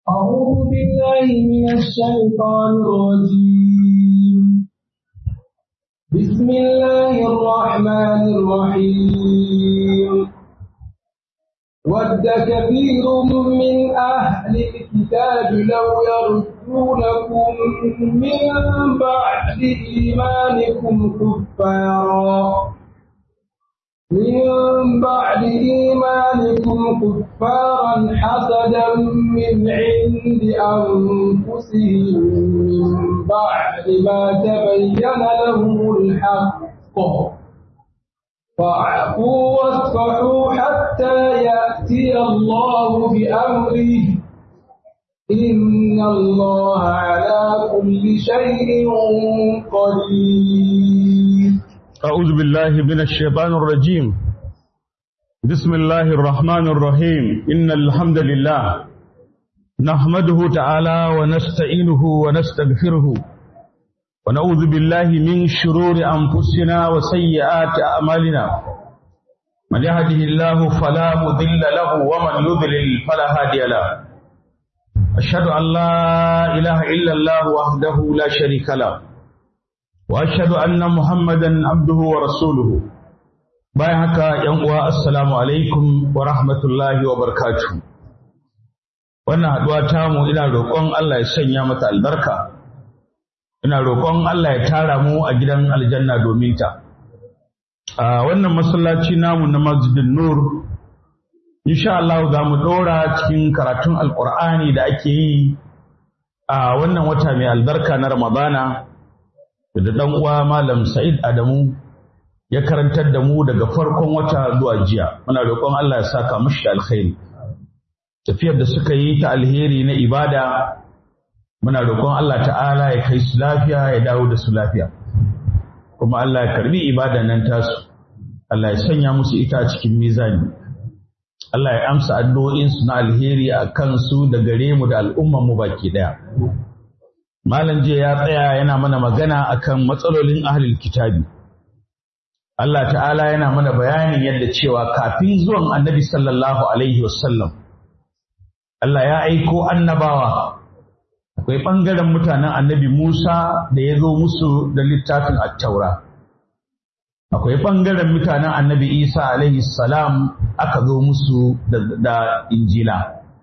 أعوذ بالله من الشيطان الرجيم بسم الله الرحمن الرحيم ود كثير من أهل الكتاب لو يردونكم من بعد إيمانكم كفارا من بعد إيمانكم كفارا حسدا من عند أنفسهم من بعد ما تبين لهم الحق فاعفوا واصفحوا حتى يأتي الله بأمره إن الله على كل شيء قدير أعوذ بالله من الشيطان الرجيم بسم الله الرحمن الرحيم إن الحمد لله نحمده تعالى ونستعينه ونستغفره ونعوذ بالله من شرور أنفسنا وسيئات أعمالنا من يهده الله فلا مضل له ومن يضلل فلا هادي له أشهد أن لا إله إلا الله وحده لا شريك له واشهد anna muhammadan abduhu wa rasuluhu bayan haka yan uwa assalamu alaikum wa rahmatullahi wa barakatuh wannan haduwa ta mu ina roƙon Allah ya sanya mata albarka ina roƙon Allah ya tara mu a gidan aljanna domin ta a wannan masallaci namu na masjidin nur insha Allah za mu ɗora cikin karatun alƙur'ani da ake yi a wannan wata mai albarka na ramadana da ɗan uwa Malam Sa'id Adamu ya karantar da mu daga farkon wata zuwa jiya. Muna roƙon Allah ya saka mashi da alkhairi. Tafiyar da suka yi ta alheri na ibada, muna roƙon Allah ta'ala ya kai su lafiya ya dawo da su lafiya. Kuma Allah ya karbi ibada nan tasu. Allah ya sanya musu ita a cikin mizani. Allah ya amsa addu'o'insu na alheri a kansu da gare mu da al'umman mu baki ɗaya. Malam jiya ya tsaya yana mana magana akan matsalolin ahlul kitabi. Allah ta'ala yana mana bayanin yadda cewa kafin zuwan annabi sallallahu alaihi wasallam Allah ya aiko annabawa akwai ɓangaren mutanen annabi Musa da ya zo musu da littafin attaura akwai ɓangaren mutanen annabi Isa alaihi salam aka zo musu da injila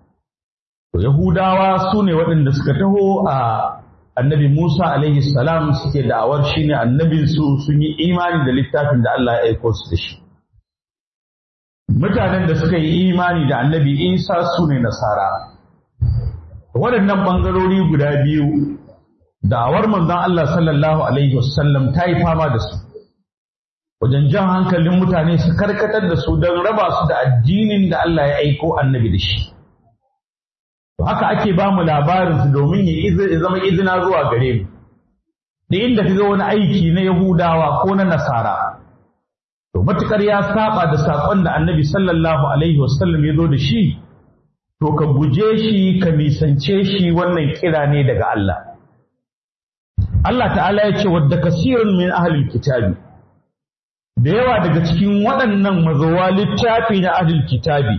Yahudawa su ne waɗanda suka taho a annabi Musa alaihi salam suke da'awar shi ne annabinsu sun yi imani da littafin da Allah ya aiko su da shi. Mutanen da suka yi imani da annabi Isa su ne nasara. Waɗannan ɓangarori guda biyu da'awar manzon Allah sallallahu alaihi wasallam ta yi fama da su. Wajen jan hankalin mutane su karkatar da su don raba su da addinin da Allah ya aiko annabi da shi. haka ake ba mu labarinsu domin ya zama izina zuwa gare mu da inda ka ga wani aiki na yahudawa ko na nasara to matukar ya saba da saƙon da annabi sallallahu alaihi wasallam ya zo da shi to ka guje shi ka nisance shi wannan kira ne daga Allah Allah ta'ala ya ce wadda kasirun min ahlil kitabi da yawa daga cikin waɗannan mazawa littafi na ahlil kitabi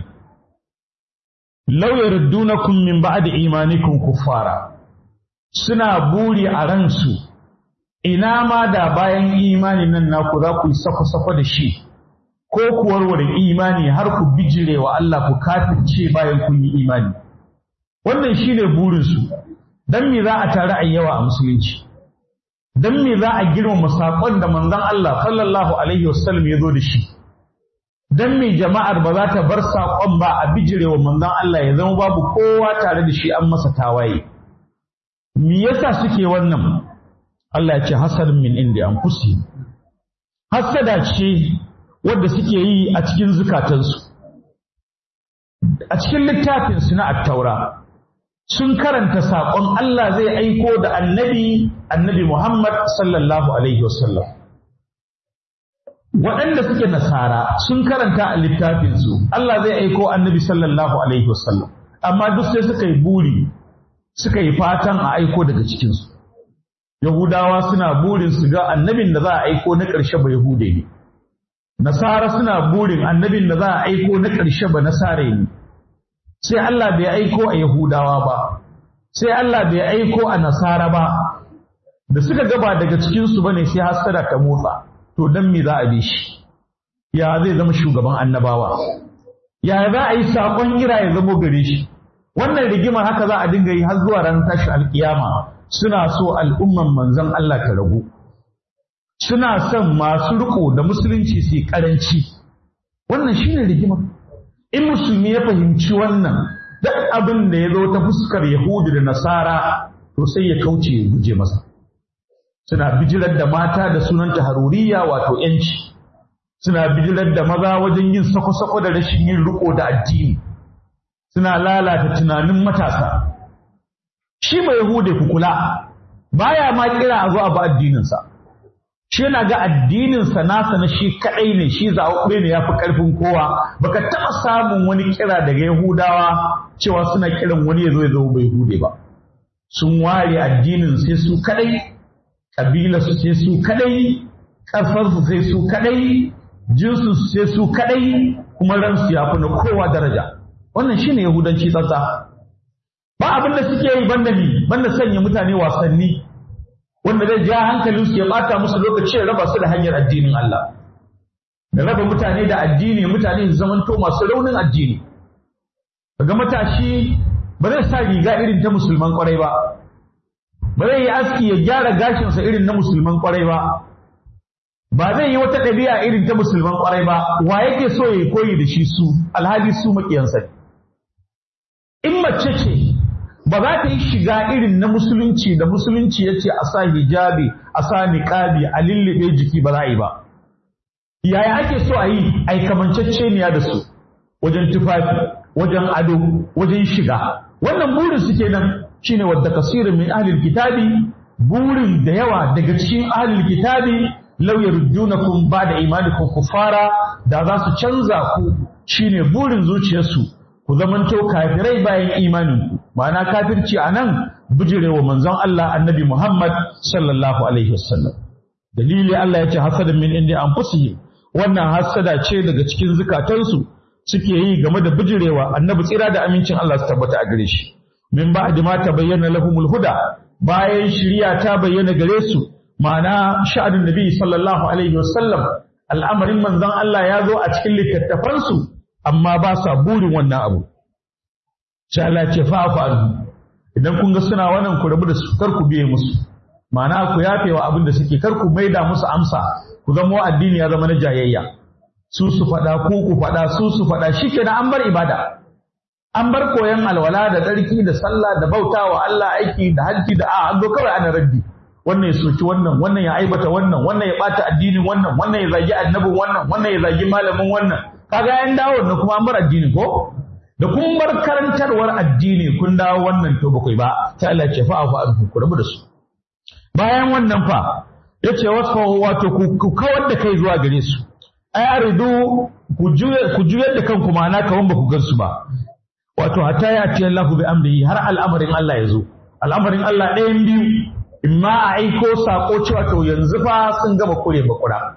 law yardunakum min ba'di imanikum kuffara suna buri a ransu ina ma da bayan imani nan naku za ku yi sako-sako da shi ko ku warware imani har ku bijire wa Allah ku kafirce bayan kun yi imani wannan shine burinsu dan me za a tare a yawa a musulunci dan me za a girmama saƙon da manzon Allah sallallahu alaihi wasallam ya zo da shi dan me jama'ar ba za ta bar saƙon ba a bijirewa manzon Allah ya zama babu kowa tare da shi an masa tawaye me yasa suke wannan Allah ya ce hasadun min indi anfusihim hasada ce wadda suke yi a cikin zukatansu a cikin littafin su na attaura sun karanta saƙon Allah zai aiko da annabi annabi Muhammad sallallahu alaihi wasallam waɗanda suke nasara sun karanta a littafinsu Allah zai aiko annabi sallallahu alaihi wasallam amma duk sai suka yi buri suka yi fatan a aiko daga cikinsu yahudawa suna burin su ga annabin da za a aiko na ƙarshe ba yahude ne nasara suna burin annabin da za a aiko na ƙarshe ba nasare ne sai Allah bai aiko a yahudawa ba sai Allah bai aiko a nasara ba da suka gaba daga cikinsu ba ne sai hasada ta motsa to don me za a bi shi ya zai zama shugaban annabawa ya za a yi saƙon ira ya zamo gare shi wannan rigimar haka za a dinga yi har zuwa ran tashi alƙiyama suna so al'umman manzon Allah ta ragu suna son masu riko da musulunci su yi ƙaranci wannan shine rigimar in musulmi ya fahimci wannan duk abin da ya zo ta fuskar yahudu da nasara to sai ya kauce ya guje masa suna bijirar da mata da sunanta haruriya wato yanci suna bijirar da maza wajen yin sako-sako da rashin yin riko da addini suna lalata tunanin matasa shi mai yahude ku kula baya ma kira a zo a ba addininsa shi yana ga addininsa nasa na shi kadai ne shi zaɓe ne ya fi ƙarfin kowa baka taɓa samun wani kira daga yahudawa cewa suna kiran wani ya zo ya zama bai hude ba sun ware addinin sai su kadai ƙabilarsu sai su kadai ƙasarsu sai su kadai jinsu sai su kadai kuma ransu ya fi na kowa daraja wannan shine yahudanci tsatsa ba abin da suke yi banda ni banda sanya mutane wasanni wanda zai ja hankalin su ya bata musu lokaci ya raba su da hanyar addinin Allah da raba mutane da addini mutane su zamanto masu raunin addini kaga matashi ba zai sa riga irin ta musulman kwarai ba ba zai yi aski ya gyara gashinsa irin na musulman kwarai ba ba zai yi wata ɗabi'a irin ta musulman kwarai ba wa yake so ya koyi da shi su alhali su maƙiyansa ne in mace ce ba za ta yi shiga irin na musulunci da musulunci ya ce a sa hijabi a sa niƙabi a lullube jiki ba za a yi ba yaya ake so a yi a yi kamanceceniya da su wajen tufafi wajen ado wajen shiga wannan burin su kenan shine wadda kasirin min ahlil kitabi burin da yawa daga cikin ahlil kitabi law yarjunakum ba'da imanikum kuffara da za su canza ku shine burin zuciyarsu ku zamanto kafirai bayan imaninku ma'ana kafirci a nan bijirewa manzon Allah annabi Muhammad sallallahu alaihi wasallam dalili Allah ya ce hasadan min indi anfusihim wannan hasada ce daga cikin zukatansu suke yi game da bijirewa annabi tsira da amincin Allah su tabbata a gare shi min ba'di ma tabayyana lahumul huda bayan shiriya ta bayyana gare su ma'ana sha'anin nabi sallallahu alaihi wasallam al'amarin manzon Allah ya zo a cikin littattafansu amma ba sa burin wannan abu sai Allah ce fa'afu anhu idan kun ga suna wannan ku rabu da su kar ku biye musu ma'ana ku yafe wa abin da suke kar ku maida musu amsa ku zama addini ya zama na jayayya su su faɗa ku ku faɗa su su faɗa shikenan an bar ibada an bar koyon alwala da tsarki da sallah da bautawa Allah aiki da hajji da a an zo kawai ana raddi wannan ya soki wannan wannan ya aibata wannan wannan ya bata addinin wannan wannan ya zagi annabin wannan wannan ya zagi malamin wannan kaga yan dawo na kuma an bar addini ko da kun bar karantarwar addini kun dawo wannan to bakwai ba sai Allah ya ce fa fa ku rabu da su bayan wannan fa yace wasu wato ku kawar da kai zuwa gare su ai aridu ku juye ku juyar da kanku ma'ana kawan ba ku gansu ba wato hatta ya ce Allah bi amrihi har al'amarin Allah ya zo al'amarin Allah ɗayan biyu imma a aiko sako cewa to yanzu fa sun gama kure bakura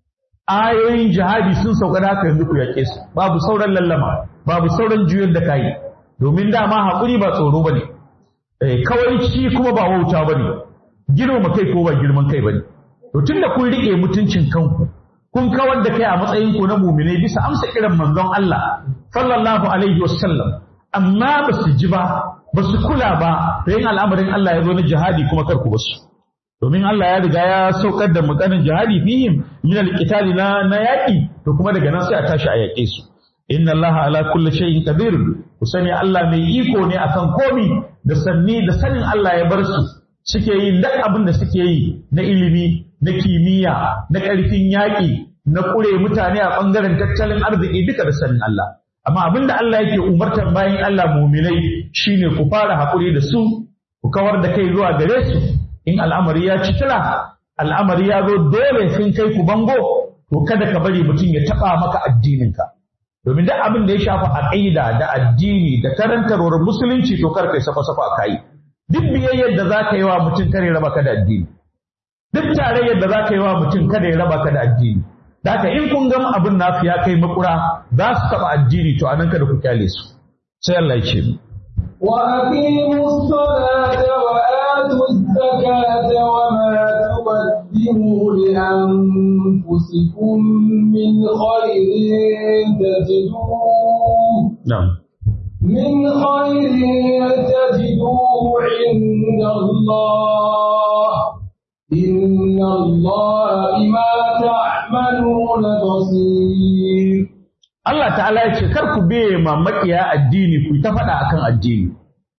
ayoyin jihadi sun sauka da haka yanzu ku yaƙe su babu sauran lallama babu sauran juyar da kayi domin dama haƙuri ba tsoro bane eh kawai ci kuma ba wauta bane girma kai ko ba girman kai bane to tunda kun rike mutuncin kanku kun kawar da kai a matsayin ku na mu'minai bisa amsa kiran manzon Allah sallallahu alaihi wasallam amma ba su ji ba ba su kula ba da yin al'amarin Allah ya zo na jihadi kuma kar ku basu domin Allah ya riga ya saukar da maganar jihadi fihim min al-qitali na na yaki to kuma daga nan sai a tashi a yaƙe su inna Allah ala kulli shay'in qadir ku sani Allah mai iko ne akan komi da sanni da sanin Allah ya bar su suke yin duk abin da suke yi na ilimi na kimiyya na ƙarfin yaƙi na ƙure mutane a ɓangaren tattalin arziki duka da sanin Allah amma abin da Allah yake umartar bayan Allah muminai shine ku fara haƙuri da su ku kawar da kai zuwa gare su in al'amari ya ci tira al'amari ya zo dole sun kai ku bango to kada ka bari mutum ya taɓa maka addininka domin duk abin da ya shafa aqida da addini da karantarwar musulunci to kar kai safa safa kai duk biyayyar da za ka yi wa mutum kare raba ka da addini duk tarayyar da za ka yi wa mutum kada ya raba ka da addini da haka in kun gama abin nasu ya kai makura za su taɓa addini to anan kada ku kyale su sai Allah ya ce وأقيموا الصلاة وآتوا الزكاة وما تقدموا لأنفسكم من خير تجدوه na'am من خير تجدوه عند الله إن الله بما تعملون بصير Allah ta'ala ya ce kar ku biye ma makiya addini ku ta faɗa akan addini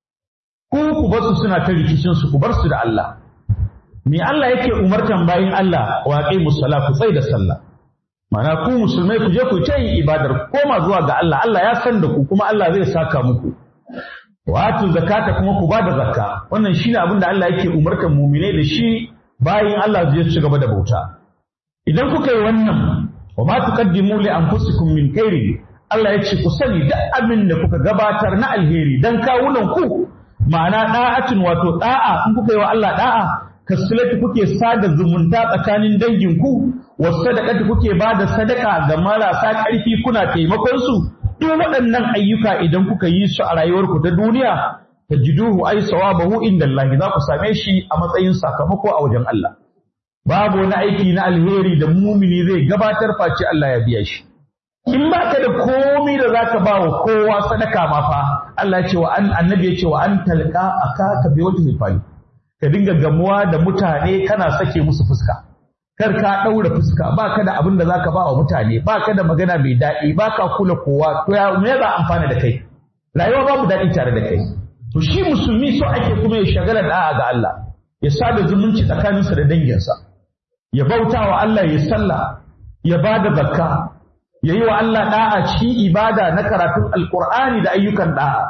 ku ku bar su suna ta rikicin su ku bar su da Allah me Allah yake umartan bayin Allah wa aqimus sala ku tsai da sallah Mana ku musulmai ku je ku ta yin ibadar ku koma zuwa ga Allah Allah ya san da ku kuma Allah zai saka muku wato zakata kuma ku bada zakka wannan shine abin da Allah yake umartan mu'minai da shi bayin Allah zai ci gaba da bauta idan kuka yi wannan wa ma tuqaddimu li anfusikum min khairin Allah ya ce ku sani duk abin da kuka gabatar na alheri dan kawunan ku ma'ana da'atin wato da'a in kuka yi wa Allah da'a kasulati kuke sada zumunta tsakanin dangin ku wasadaqati kuke bada sadaka ga marasa ƙarfi kuna taimakon su duk waɗannan ayyuka idan kuka yi su a rayuwarku ta duniya tajiduhu ay sawabahu inda Allah za ku same shi a matsayin sakamako a wajen Allah babu wani aiki na alheri da mumini zai gabatar face Allah ya biya shi in ba ka da komai da zaka ba wa kowa sadaka ma fa Allah ya ce wa an annabi ya ce wa an talqa akaka bi wajhi fali ka dinga gamuwa da mutane kana sake musu fuska kar ka daura fuska ba ka da abin da zaka ba wa mutane ba ka da magana mai daɗi ba ka kula kowa to ya me za amfana da kai rayuwa babu daɗi tare da kai to shi musulmi so ake kuma ya shagala da'a ga Allah ya sada zumunci tsakaninsa da danginsa ya bauta wa Allah ya sallah ya ba da zakka ya yi wa Allah da'a cikin ibada na karatun alkur'ani da ayyukan da'a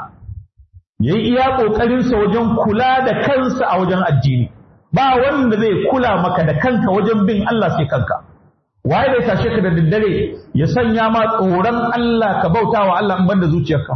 ya yi iya ƙoƙarinsa wajen kula da kansa a wajen addini ba wanda zai kula maka da kanka wajen bin Allah sai kanka waye zai tashe ka da daddare ya sanya ma tsoron Allah ka bauta wa Allah in banda zuciyarka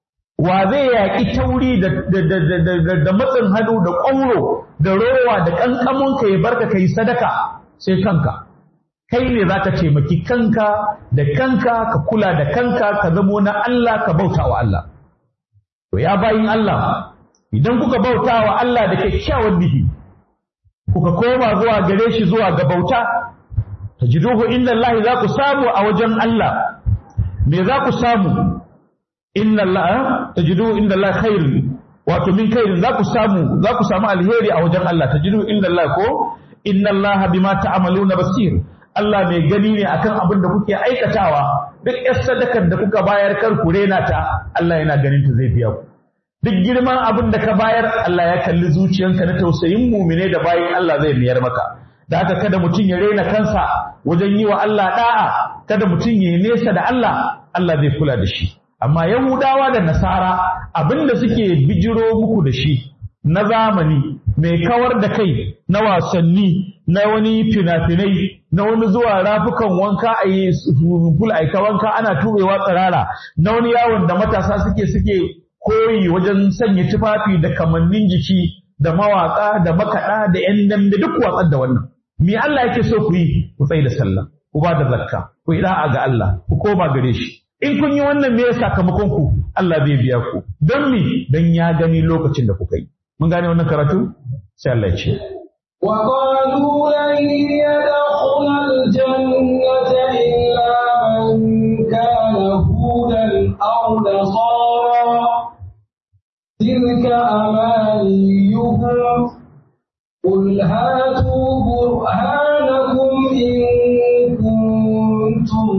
wa zai yaƙi tauri da da matsin hannu da ƙwauro da rowa da ƙanƙamonka ya barka ka yi sadaka sai kanka kai ne za ka taimaki kanka da kanka ka kula da kanka ka zamo na Allah ka bauta wa Allah to ya bayin Allah idan kuka bauta wa Allah da kyakkyawan nihi kuka koma zuwa gare shi zuwa ga bauta tajiduhu inna Allah za ku samu a wajen Allah me za ku samu inna Allah tajiduhu inda Allah khairun wato min khairin za ku samu za ku samu alheri a wajen Allah tajiduhu inda Allah ko inna Allah bima ta'maluna basir Allah mai gani ne akan abin da kuke aikatawa duk yar sadakar da kuka bayar kar ku rena ta Allah yana ganin ta zai biya ku duk girman abin da ka bayar Allah ya kalli zuciyanka na tausayin mumine da bayin Allah zai miyar maka da haka kada mutum ya rena kansa wajen yi wa Allah da'a kada mutum ya yi nesa da Allah Allah zai kula da shi amma Yahudawa da Nasara abin da suke bijiro muku da shi na zamani mai kawar da kai na wasanni na wani fina-finai na wani zuwa rafukan wanka a yi ful aika wanka ana tubewa tsirara na wani yawon da matasa suke suke koyi wajen sanya tufafi da kamannin jiki da mawaka da makaɗa da ‘yan dambe duk watsar da wannan. Me Allah yake so ku yi ku tsaye da sallah, ku ba da zakka, ku yi da'a ga Allah, ku koma gare shi. In kun yi wannan me sakamakon ku Allah zai biya ku. Don me don ya gani lokacin da kuka yi. Mun gane wannan karatu? Sai Allah ya ce. وقالوا لن يدخل الجنة إلا من كان هودا أو نصارى تلك أمانيهم قل هاتوا برهانكم إن كنتم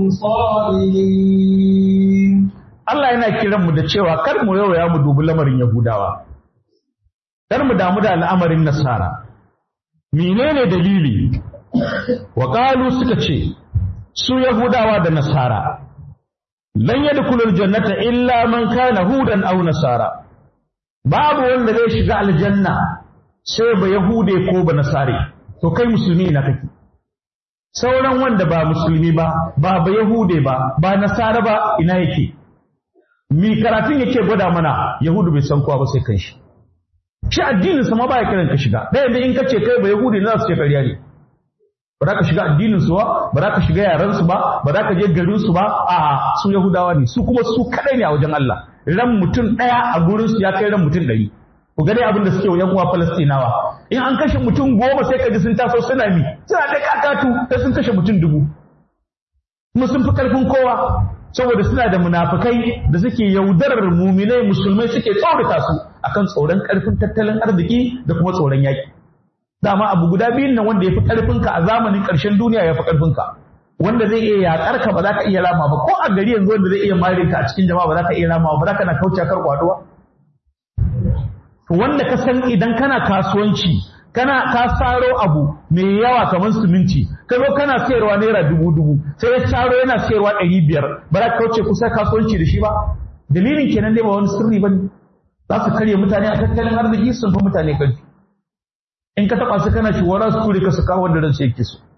صادقين Allah yana kiran mu da cewa kar mu yawaya mu dubi lamarin Yahudawa. Kar mu damu da al'amarin Nasara. menene dalili wa qalu suka ce su yahudawa da nasara lan yadkhulul jannata illa man kana hudan aw nasara babu wanda zai shiga aljanna sai ba yahude ko ba nasare to kai musulmi na kake sauran wanda ba musulmi ba ba ba yahude ba ba nasara ba ina yake mi karatun yake gwada mana yahudu bai san kowa ba sai kanshi shi addinin sa ma baya kiran ka shiga da yanda in ka ce kai ba yahudi na su ce ƙarya ne ba za ka shiga addinin su ba ba za ka shiga yaran su ba ba za ka je garin su ba a su yahudawa ne su kuma su kadai ne a wajen Allah ran mutum ɗaya a gurin su ya kai ran mutum ɗari ku ga dai abin da suke wa yan uwa Falastinawa in an kashe mutum goma sai ka ji sun taso suna mi suna da kakatu sai sun kashe mutum dubu kuma sun fi karfin kowa saboda suna da munafukai da suke yaudarar muminai musulmai suke tsorata su akan tsoron karfin tattalin arziki da kuma tsoron yaki dama abu guda biyun nan wanda ya fi karfinka a zamanin ƙarshen duniya ya fi karfinka wanda zai iya yaƙar ka ba za ka iya rama ba ko a gari yanzu wanda zai iya mare ka a cikin jama'a ba za ka iya rama ba za ka na kauce kar kwaduwa wanda ka san idan kana kasuwanci kana ka saro abu mai yawa kamar siminti ka zo kana sayarwa naira dubu dubu sai ya saro yana sayarwa ɗari biyar ba za ka kauce kusa kasuwanci da shi ba dalilin kenan dai ba wani sirri ba ne za su karya mutane a tattalin arziki sun fi mutane ƙarfi in ka taɓa su kana ciwara su ture ka su kawo wanda ransu yake so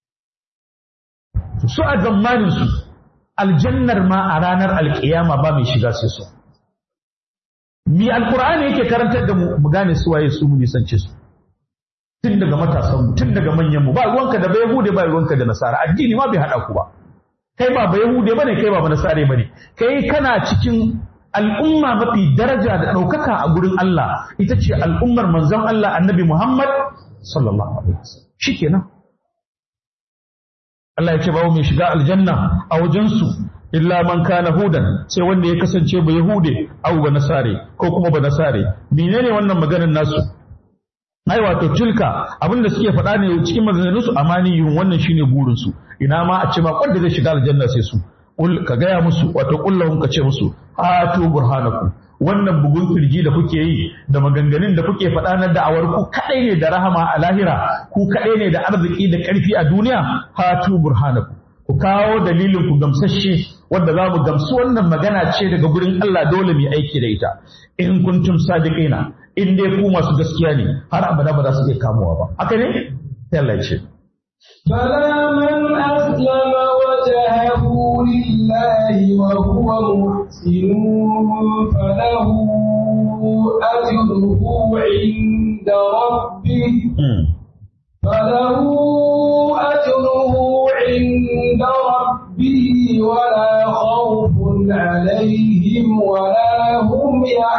su a zamanin su aljannar ma a ranar alkiyama ba mai shiga sai su mi alkur'ani yake karantar da mu mu gane su waye su mu nisance su tun daga matasan mu tun daga manyan mu ba ruwanka da bai hude ba ruwanka da nasara addini ma bai hada ku ba kai ba bai hude bane kai ba nasare bane kai kana cikin al'umma mafi daraja da ɗaukaka a gurin Allah ita ce al'ummar manzon Allah annabi Muhammad sallallahu alaihi wasallam shikenan Allah ya ce babu mai shiga aljanna a wajensu illa man kana hudan sai wanda ya kasance ba yahude au ba nasare ko kuma ba nasare menene wannan maganar nasu ai wato tilka abinda suke faɗa ne cikin maganganun su amaniyun wannan shine burin su ina ma a ce ba wanda zai shiga aljanna sai su kul ka gaya musu wato kullahum ka ce musu hatu burhanakum wannan bugun kirji da kuke yi da maganganun da kuke faɗa na da'awar ku kadai ne da rahama a lahira ku kadai ne da arziki da ƙarfi a duniya hatu burhanakum ku kawo dalilin ku gamsashe wanda za mu gamsu wannan magana ce daga gurin Allah dole mu aiki da ita in kuntum sadiqina in dai ku masu gaskiya ne har abada ba za su iya kamuwa ba haka ne sai Allah ya ce فلا من أسلم وجهه لله وهو محسن فله أجره عند ربه فله أجره عند ربه ولا خوف عليهم ولا هم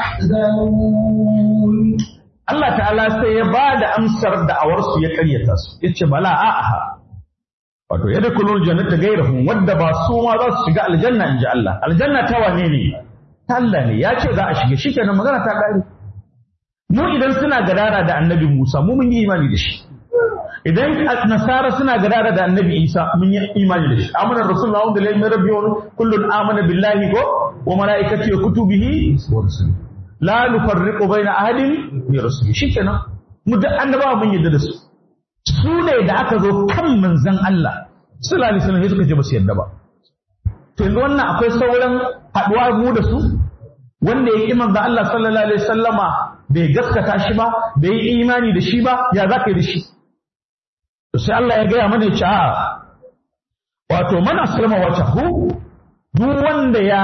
يحزنون Allah ta'ala sai ya ba da amsar da'awarsu ya karyata su ya ce bala a'aha wato ya da kulul jannata gairahum wadda ba su ma za su shiga aljanna in ji Allah aljanna ta wane ne ta Allah ne ya ce za a shiga shi kenan magana ta ƙare mu idan suna gadara da annabi Musa mu mun yi imani da shi idan nasara suna gadara da annabi Isa mun yi imani da shi amana rasulullahi wa billahi rabbi wa kullun amana billahi ko wa malaikatihi wa kutubihi wa rusulihi la nufarriqu baina ahadin bi rusuli shikenan mu da annabawa mun yadda da su su ne da aka zo kan manzon Allah sallallahu alaihi wasallam suka ce ba su yadda ba to yanzu wannan akwai sauran haduwa mu da su wanda ya ki manzon Allah sallallahu alaihi wasallama bai gaskata shi ba bai yi imani da shi ba ya za ka yi da shi to sai Allah ya gaya mana ya ce a wato man aslama wajhahu duk wanda ya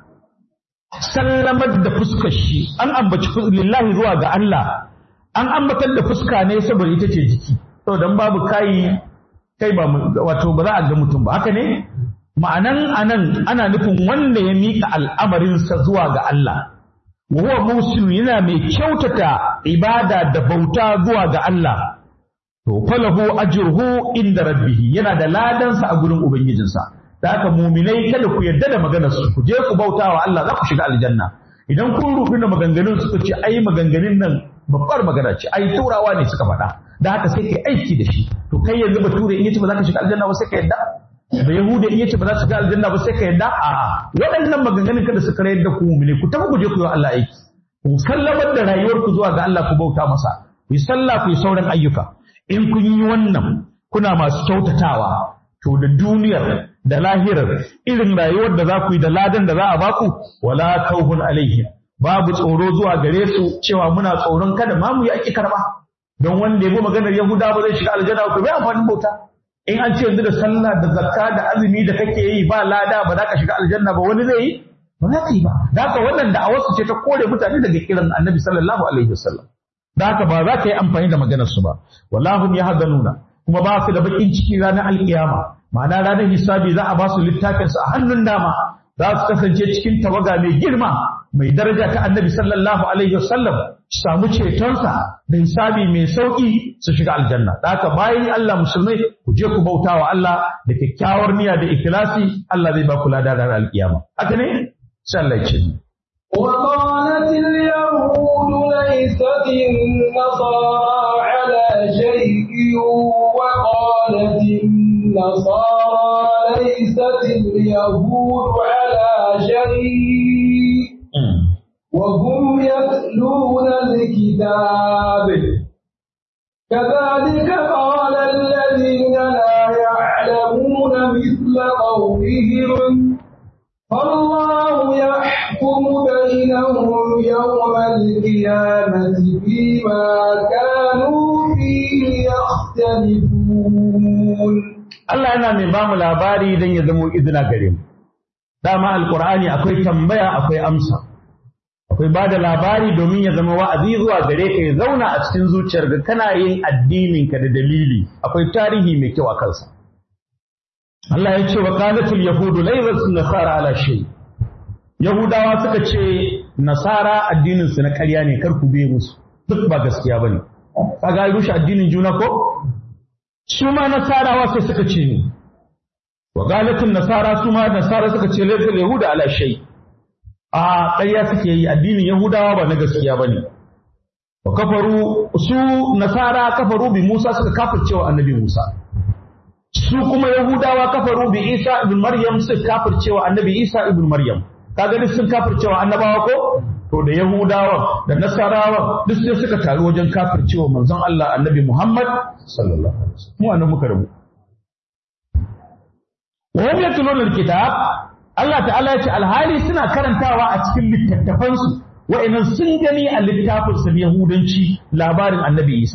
sallamar da fuskar shi an ambaci lillahi zuwa ga Allah an ambatar da fuska ne saboda ita ce jiki to dan babu kai kai ba wato ba za a ga mutum ba haka ne ma'anan anan ana nufin wanda ya mika al'amarinsa zuwa ga Allah wa huwa muslim yana mai kyautata ibada da bauta zuwa ga Allah to falahu ajruhu inda rabbih yana da ladansa a gurin ubangijinsa da haka muminai kada ku yarda da maganar su ku je ku bauta wa Allah za ku shiga aljanna idan kun rubu da maganganun suka ce ai maganganun nan babbar magana ce ai turawa ne suka faɗa da haka sai kai aiki da shi to kai yanzu bature in yace ba za ka shiga aljanna ba sai ka yarda da yahuda in yace ba za ka shiga aljanna ba sai ka yarda a waɗannan maganganun kada su kare da ku muminai ku tafi ku je ku yi wa Allah aiki ku sallamar da rayuwar ku zuwa ga Allah ku bauta masa ku yi sallah ku yi sauran ayyuka in kun yi wannan kuna masu kyautatawa to da duniyar da lahirar irin rayuwar da za ku yi da ladan da za a baku wala kauhun alaihim babu tsoro zuwa gare su cewa muna tsoron kada ma mu yi aki karba don wanda ya bi maganar yahuda ba zai shiga aljanna ko bai amfanin bauta in an ce yanzu da sallah da zakka da azumi da kake yi ba lada ba za ka shiga aljanna ba wani zai yi ba za ka yi ba da haka wannan da'awarsu ce ta kore mutane daga kiran annabi sallallahu alaihi wasallam da haka ba za ka yi amfani da maganar su ba wallahu yahzanuna kuma ba su da bakin ciki ranar alkiyama ma'ana ranar hisabi za a ba su littafin su a hannun dama za su kasance cikin tawaga mai girma mai daraja ta annabi sallallahu alaihi wasallam su samu cetonsa da hisabi mai sauki su shiga aljanna da haka bayan Allah musulmai ku je ku bauta wa Allah da kyakkyawar niyya da ikhlasi Allah zai ba ku lada da alkiyama haka ne sai Allah ya ce وقالت اليهود ليست النصارى على شيء وقالت النصارى ليست اليهود على شيء وهم يتلون الكتاب كذلك قال الذين لا يعلمون مثل قولهم فالله يحكم بينهم يوم القيامة فيما كانوا فيه يختلفون Allah yana mai bamu labari don ya zamo izina gare mu. Dama Alƙur'ani akwai tambaya akwai amsa. Akwai ba da labari domin ya zama wa'azi zuwa gare ka ya zauna a cikin zuciyar ga kana yin addininka da dalili akwai tarihi mai kyau a kansa. Allah ya ce wa qalatul yahudu laysat nasara ala shay. Yahudawa suka ce nasara addinin su na ƙarya ne kar ku biye musu. Duk ba gaskiya bane. Kaga rushe addinin juna ko? su ma nasarawa sai suka ce ni wa galatin nasara su ma nasara suka ce laifin yahuda ala shay a ƙarya suke yi addinin yahudawa ba na gaskiya bane wa kafaru su nasara kafaru bi musa suka kafircewa annabi musa su kuma yahudawa kafaru bi isa ibn maryam suka kafircewa annabi isa ibn maryam kaga duk sun kafircewa annabawa ko to da yahudawa da nasarawa duk sai suka taru wajen kafircewa manzon Allah annabi Muhammad sallallahu alaihi wasallam mu anan muka rabu wa hum yatluna alkitab Allah ta'ala ya ce alhali suna karantawa a cikin littattafansu wa'annan sun gani a littafin sa yahudanci labarin annabi Isa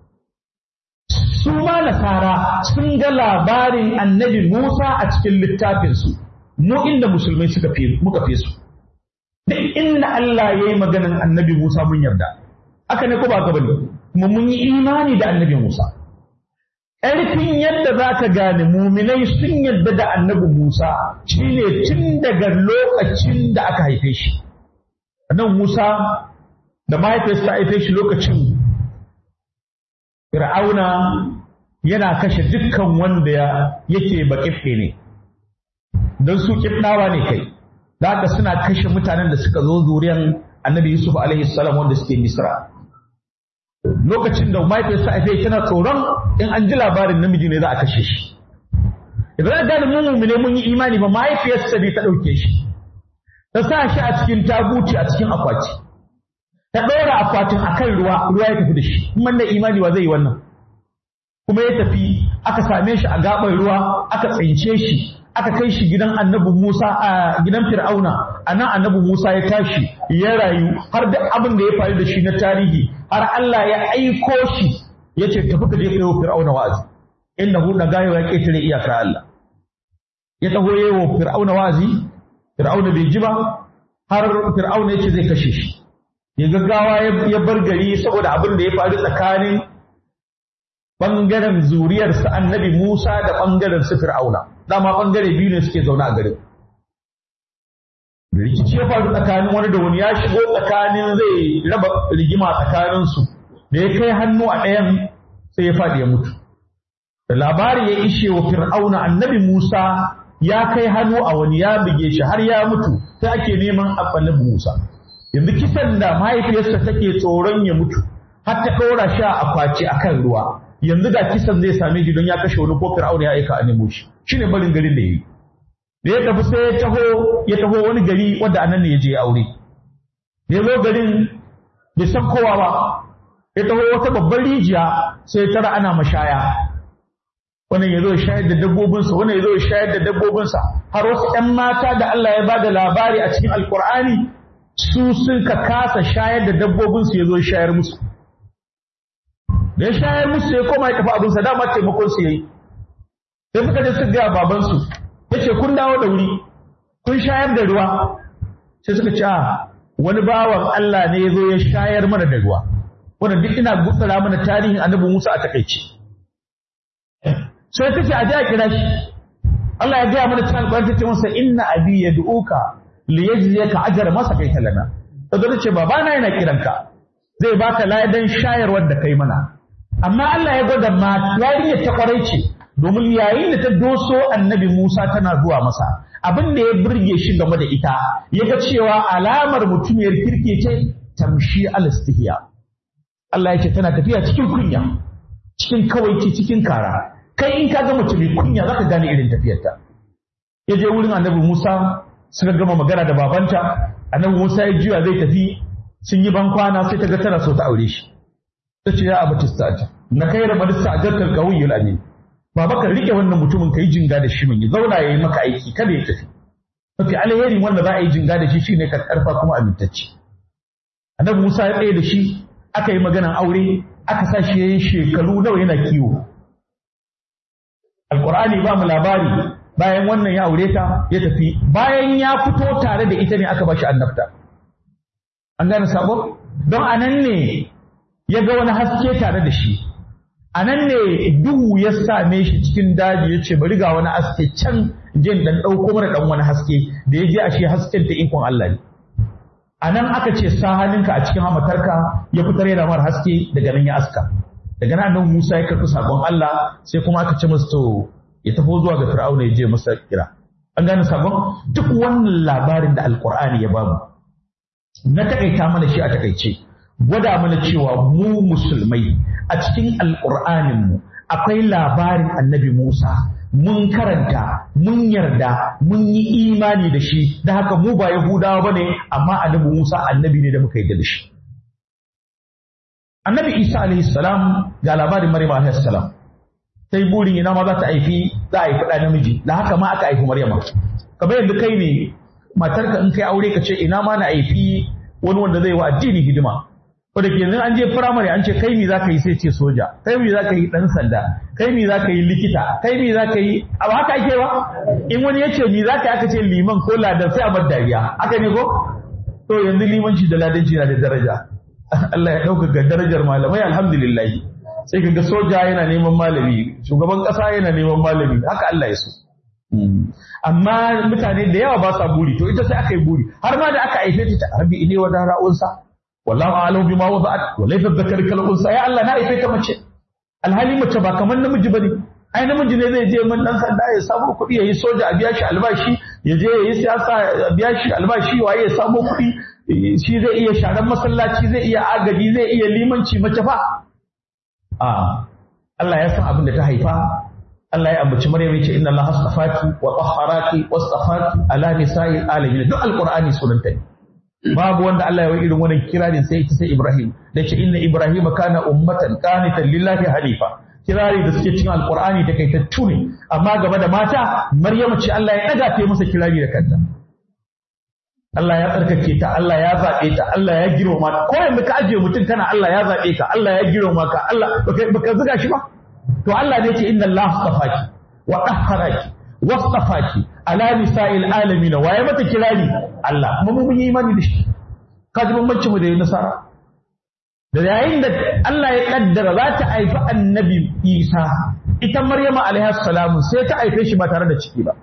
su ma nasara sun ga labarin annabi Musa a cikin littafinsu mu inda musulmai suka fi muka fi su duk inda Allah ya yi maganan annabi Musa mun yarda aka ne ko ba ka bane kuma mun yi imani da annabi Musa ƙarfin yadda za ka gane muminai sun yarda da annabi Musa shine tun daga lokacin da aka haife shi nan Musa da mahaifiyarsa ta haife shi lokacin Fir'auna yana kashe dukkan wanda yake baƙife ne don su ƙifɗawa ne kai da haka suna kashe mutanen da suka zo zuriyan annabi Yusuf alaihi salam wanda suke Misra lokacin da mahaifiyarsa a tana tsoron in an ji labarin namiji ne za a kashe shi idan gane mun mumine mun yi imani ba mahaifiyarsa ne ta ɗauke shi ta sa shi a cikin tabuti a cikin akwati ta ɗora akwatin a kan ruwa ruwa ya tafi da shi kuma da imani wa zai yi wannan kuma ya tafi aka same shi a gaɓar ruwa aka tsince shi aka kai shi gidan annabi Musa a gidan Fir'auna a nan annabi Musa ya tashi ya rayu har da abin da ya faru da shi na tarihi har Allah ya aiko shi ya ce tafi ka je ka yi wa Fir'auna wa'azi innahu na gayo ya ketare iyakar Allah ya taho yayi wa Fir'auna wa'azi Fir'auna bai ji ba har Fir'auna ya ce zai kashe shi ya gaggawa ya bar gari saboda abin da ya faru tsakanin ɓangaren zuriyarsa annabi Musa da ɓangaren su Fir'auna. Dama ɓangare biyu ne suke zaune a garin. Rikici ya faru tsakanin wani da wani ya shigo tsakanin zai raba rigima tsakaninsu da ya kai hannu a ɗayan sai ya faɗi ya mutu. Da labari ya ishe wa Fir'auna annabi Musa ya kai hannu a wani ya buge shi har ya mutu sai ake neman annabi Musa. Yanzu kisan da mahaifiyarsa take tsoron ya mutu har ta ɗora shi a akwati akan ruwa. yanzu da kisan zai same shi don ya kashe wani ko fir'auna ya aika a nemo shi shine barin garin da yayi da ya tafi sai ya taho ya taho wani gari wanda anan ne ya je aure ya zo garin bai san kowa ba ya taho wata babbar rijiya sai ya tara ana mashaya wannan ya zo shayar da dabbobinsa wannan ya zo shayar da dabbobinsa har wasu ƴan mata da Allah ya bada labari a cikin alkur'ani su suka kasa shayar da dabbobinsu ya zo shayar musu da ya shayar musu ya koma ya tafi abinsa dama taimakon su yayi sai suka je suka ga babansu yace kun dawo da wuri kun shayar da ruwa sai suka ce a wani bawan Allah ne ya zo ya shayar mana da ruwa wannan duk ina gutsara mana tarihin annabi Musa a takaice sai ta ce a je a kira shi Allah ya gaya mana cikin alƙur'ani ta ce masa inna abi yad'uka li yajziyaka ajra ma saqaita lana kaga ta ce babana yana kiranka zai baka ladan shayarwar da kai mana amma Allah ya gwada ma yarinyar ta kwarai ce domin yayin da ta doso annabi Musa tana zuwa masa abin da ya burge shi game da ita ya ga cewa alamar mutumiyar kirki ce tamshi al-istihya Allah ya ce tana tafiya cikin kunya cikin kawaici cikin kara kai in ka ga mutum kunya zaka gane irin tafiyarta ya je wurin annabi Musa suka gama magana da babanta annabi Musa ya juya zai tafi sun yi bankwana sai ta ga tana so ta aure shi ta ce ya abu tistaji na kai da madista ajarkal qawiyyul amin baba ka rike wannan mutumin kai jinga da shi mun ya zauna yayi maka aiki kada ya tafi mafi alheri wanda za a yi jinga da shi shine ka karfa kuma amintacce annabi Musa ya tsaye da shi aka yi maganan aure aka sa shi yayin shekaru nawa yana kiwo alqur'ani ba mu labari bayan wannan ya aure ta ya tafi bayan ya fito tare da ita ne aka bashi annabta an gane sabon don anan ne ya ga wani haske tare da shi a nan ne duhu ya same shi cikin daji ya ce bari ga wani haske can jin dan ɗauko mara ɗan wani haske da ya je a shi hasken ta ikon Allah ne a nan aka ce sa hannunka a cikin hamatarka ya fitar yana mara haske daga nan ya aska daga nan nan Musa ya karɓi sakon Allah sai kuma aka ce masa to ya tafi zuwa ga Fir'auna ya je masa kira an gane sakon duk wannan labarin da Alƙur'ani ya bamu na takaita mana shi a takaice gwada mana cewa mu musulmai a cikin alƙur'aninmu akwai labarin annabi Musa mun karanta mun yarda mun yi imani da shi da haka mu ba Yahudawa bane amma annabi Musa annabi ne da muka yarda da shi annabi Isa alaihi salam ga labarin Maryam alaihi salam sai burin ina ma za ta haifi za a haifi ɗa namiji da haka ma aka haifi Maryam kamar yadda kai ne matarka in kai aure ka ce ina ma na haifi wani wanda zai wa addini hidima ko da ke yanzu an je firamare an ce kai mi za ka yi sai ce soja kai mi za ka yi ɗan sanda kai mi za ka yi likita kai mi za ka yi abu haka ake ba in wani ya ce mi za ka yi aka ce liman ko ladan sai a bar dariya haka ne ko to yanzu limanci da ladanci na da daraja Allah ya ɗaukaka darajar malamai alhamdulillah sai ka ga soja yana neman malami shugaban ƙasa yana neman malami haka Allah ya so amma mutane da yawa ba sa buri to ita sai aka yi buri har ma da aka haife ta rabbi ne wa da ra'unsa wallahu a'lamu bima wada'at wa laysa dhakar kal unsa ya Allah na haife ta mace alhali mace ba kamar namiji bane ai namiji ne zai je man dan sanda ya samu kuɗi ya yi soja a biya shi albashi ya je ya yi siyasa a biya shi albashi waye ya samu kuɗi shi zai iya sharan masallaci zai iya agaji zai iya limanci mace fa a Allah ya san abin da ta haifa Allah ya ambaci Maryam yace inna Allah astafaki wa tahharaki wastafaki ala nisa'il alamin duk alqur'ani sunanta ne babu wanda Allah ya yi irin wannan kirarin sai ita sai Ibrahim da ce inna Ibrahim kana ummatan qanitan lillahi hanifa kirari da suke cikin alqur'ani da kai ta tune amma gaba da mata Maryam ce Allah ya daga ta masa kirari da kanta Allah ya tsarkake ta Allah ya zabe ta Allah ya girma ta ko yanzu ka ajiye mutum kana Allah ya zabe ka Allah ya girma ka Allah baka baka zuga shi ba to Allah ne ce inna Allah astafaki wa tahharaki wastafaki ala nisa'il alamin waye mata kirari Allah kuma mun yi imani da shi kaji bambancin mu da nasara da yayin da Allah ya kaddara za ta haifi annabi Isa ita Maryama alaiha salamu sai ta haife shi ba tare da ciki ba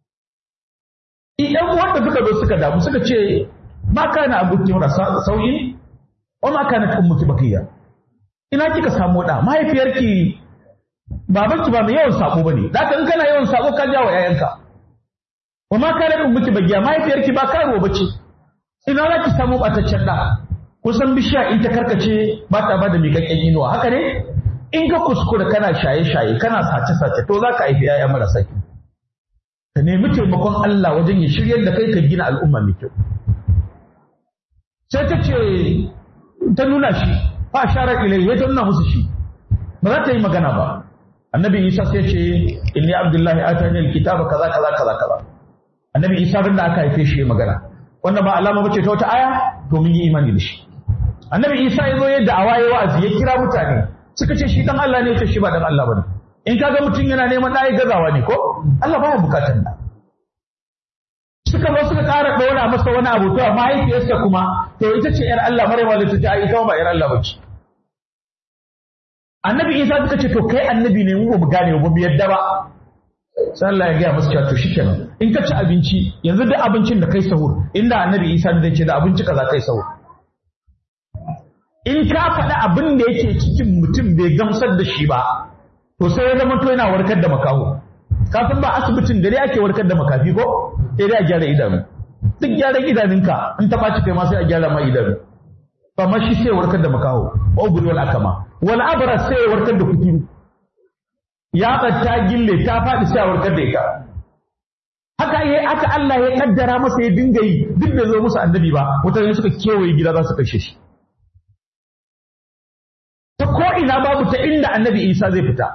idan wanda suka zo suka damu suka ce ma kana abuki mura sauyi wa ma kana ummuki bakiya ina kika samu da mahaifiyarki babanki ba mai yawan sako bane zaka in kana yawan sako ka jawo yayanka wa ma kana ummuki bagiya mahaifiyarki ba karo bace ina za ki samu bataccen da kusan bishiya in ta karkace ba ta bada miƙaƙƙen inuwa haka ne in ka kuskura kana shaye-shaye kana sace-sace to za ka haifi yaya marasa kyau ka nemi taimakon Allah wajen ya shiryar da kai ka gina al'umma mai kyau sai ta ce ta nuna shi fa shara ilai ya ta nuna musu shi ba za ta yi magana ba annabi isa sai ce inni abdullahi atani alkitaba kaza kaza kaza kaza annabi isa bin da aka haife shi ya magana wannan ba alama bace ta wata aya to mun yi imani da shi annabi isa ya zo ya da'awa ya wa'azi ya kira mutane suka ce shi dan Allah ne ya ce shi ba dan Allah bane in kaga mutum yana neman ɗaya gazawa ne ko Allah baya bukatar da suka zo suka ƙara ɗora masa wani abu to mahaifiyarsa kuma to ita ce ‘yar Allah mara ma ta ce ita ba ‘yar Allah ba ce annabi isa suka ce to kai annabi ne mu ba mu gane ba mu yadda ba sai Allah ya gaya masa cewa to shikenan in ka ci abinci yanzu duk abincin da kai sahur inda annabi Isa da ce da abinci kaza kai sahur in ka faɗi abin da yake cikin mutum bai gamsar da shi ba to sai ya zama to yana warkar da makaho kafin ba asibitin da dai ake warkar da makafi ko sai dai a gyara idanu duk gyaran idanunka in ta ɓaci kai ma sai a gyara ma idanu ba ma shi sai warkar da makaho wa ubul wal akama wal abra sai warkar da kuturu ya ta gille ta faɗi sai a warkar da ita haka yi haka Allah ya kaddara masa ya dinga yi duk da zo musu annabi ba mutane suka kewaye gida za su kashe shi ta ko ina babu ta inda annabi Isa zai fita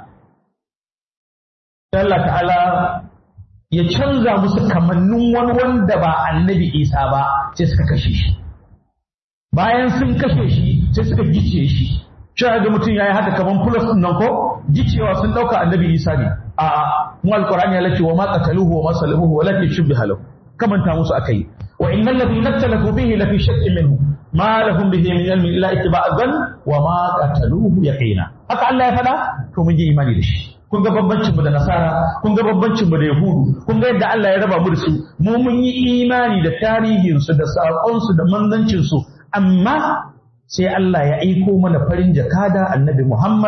Allah ta'ala ya canza musu kamannin wani wanda ba annabi Isa ba sai suka kashe shi bayan sun kashe shi sai suka gice shi cewa ga mutum yayi haka kaman plus nan ko gicewa sun dauka annabi Isa ne a mu alqur'ani ya lace wa ma qataluhu wa ma salabuhu walakin shubbiha lahu kamanta musu akai wa innal ladhina ikhtalafu fihi lafi shakkin minhu ma lahum bihi min ilmin illa ittiba'a dhann wa ma qataluhu yaqina haka Allah ya fada to mun yi imani da shi kun ga bambancin mu da nasara kun ga bambancin mu da yahudu kun ga yadda Allah ya raba mu da su mu mun yi imani da tarihin su da sakon su da manzancin su amma sai Allah ya aiko mana farin jakada annabi Muhammad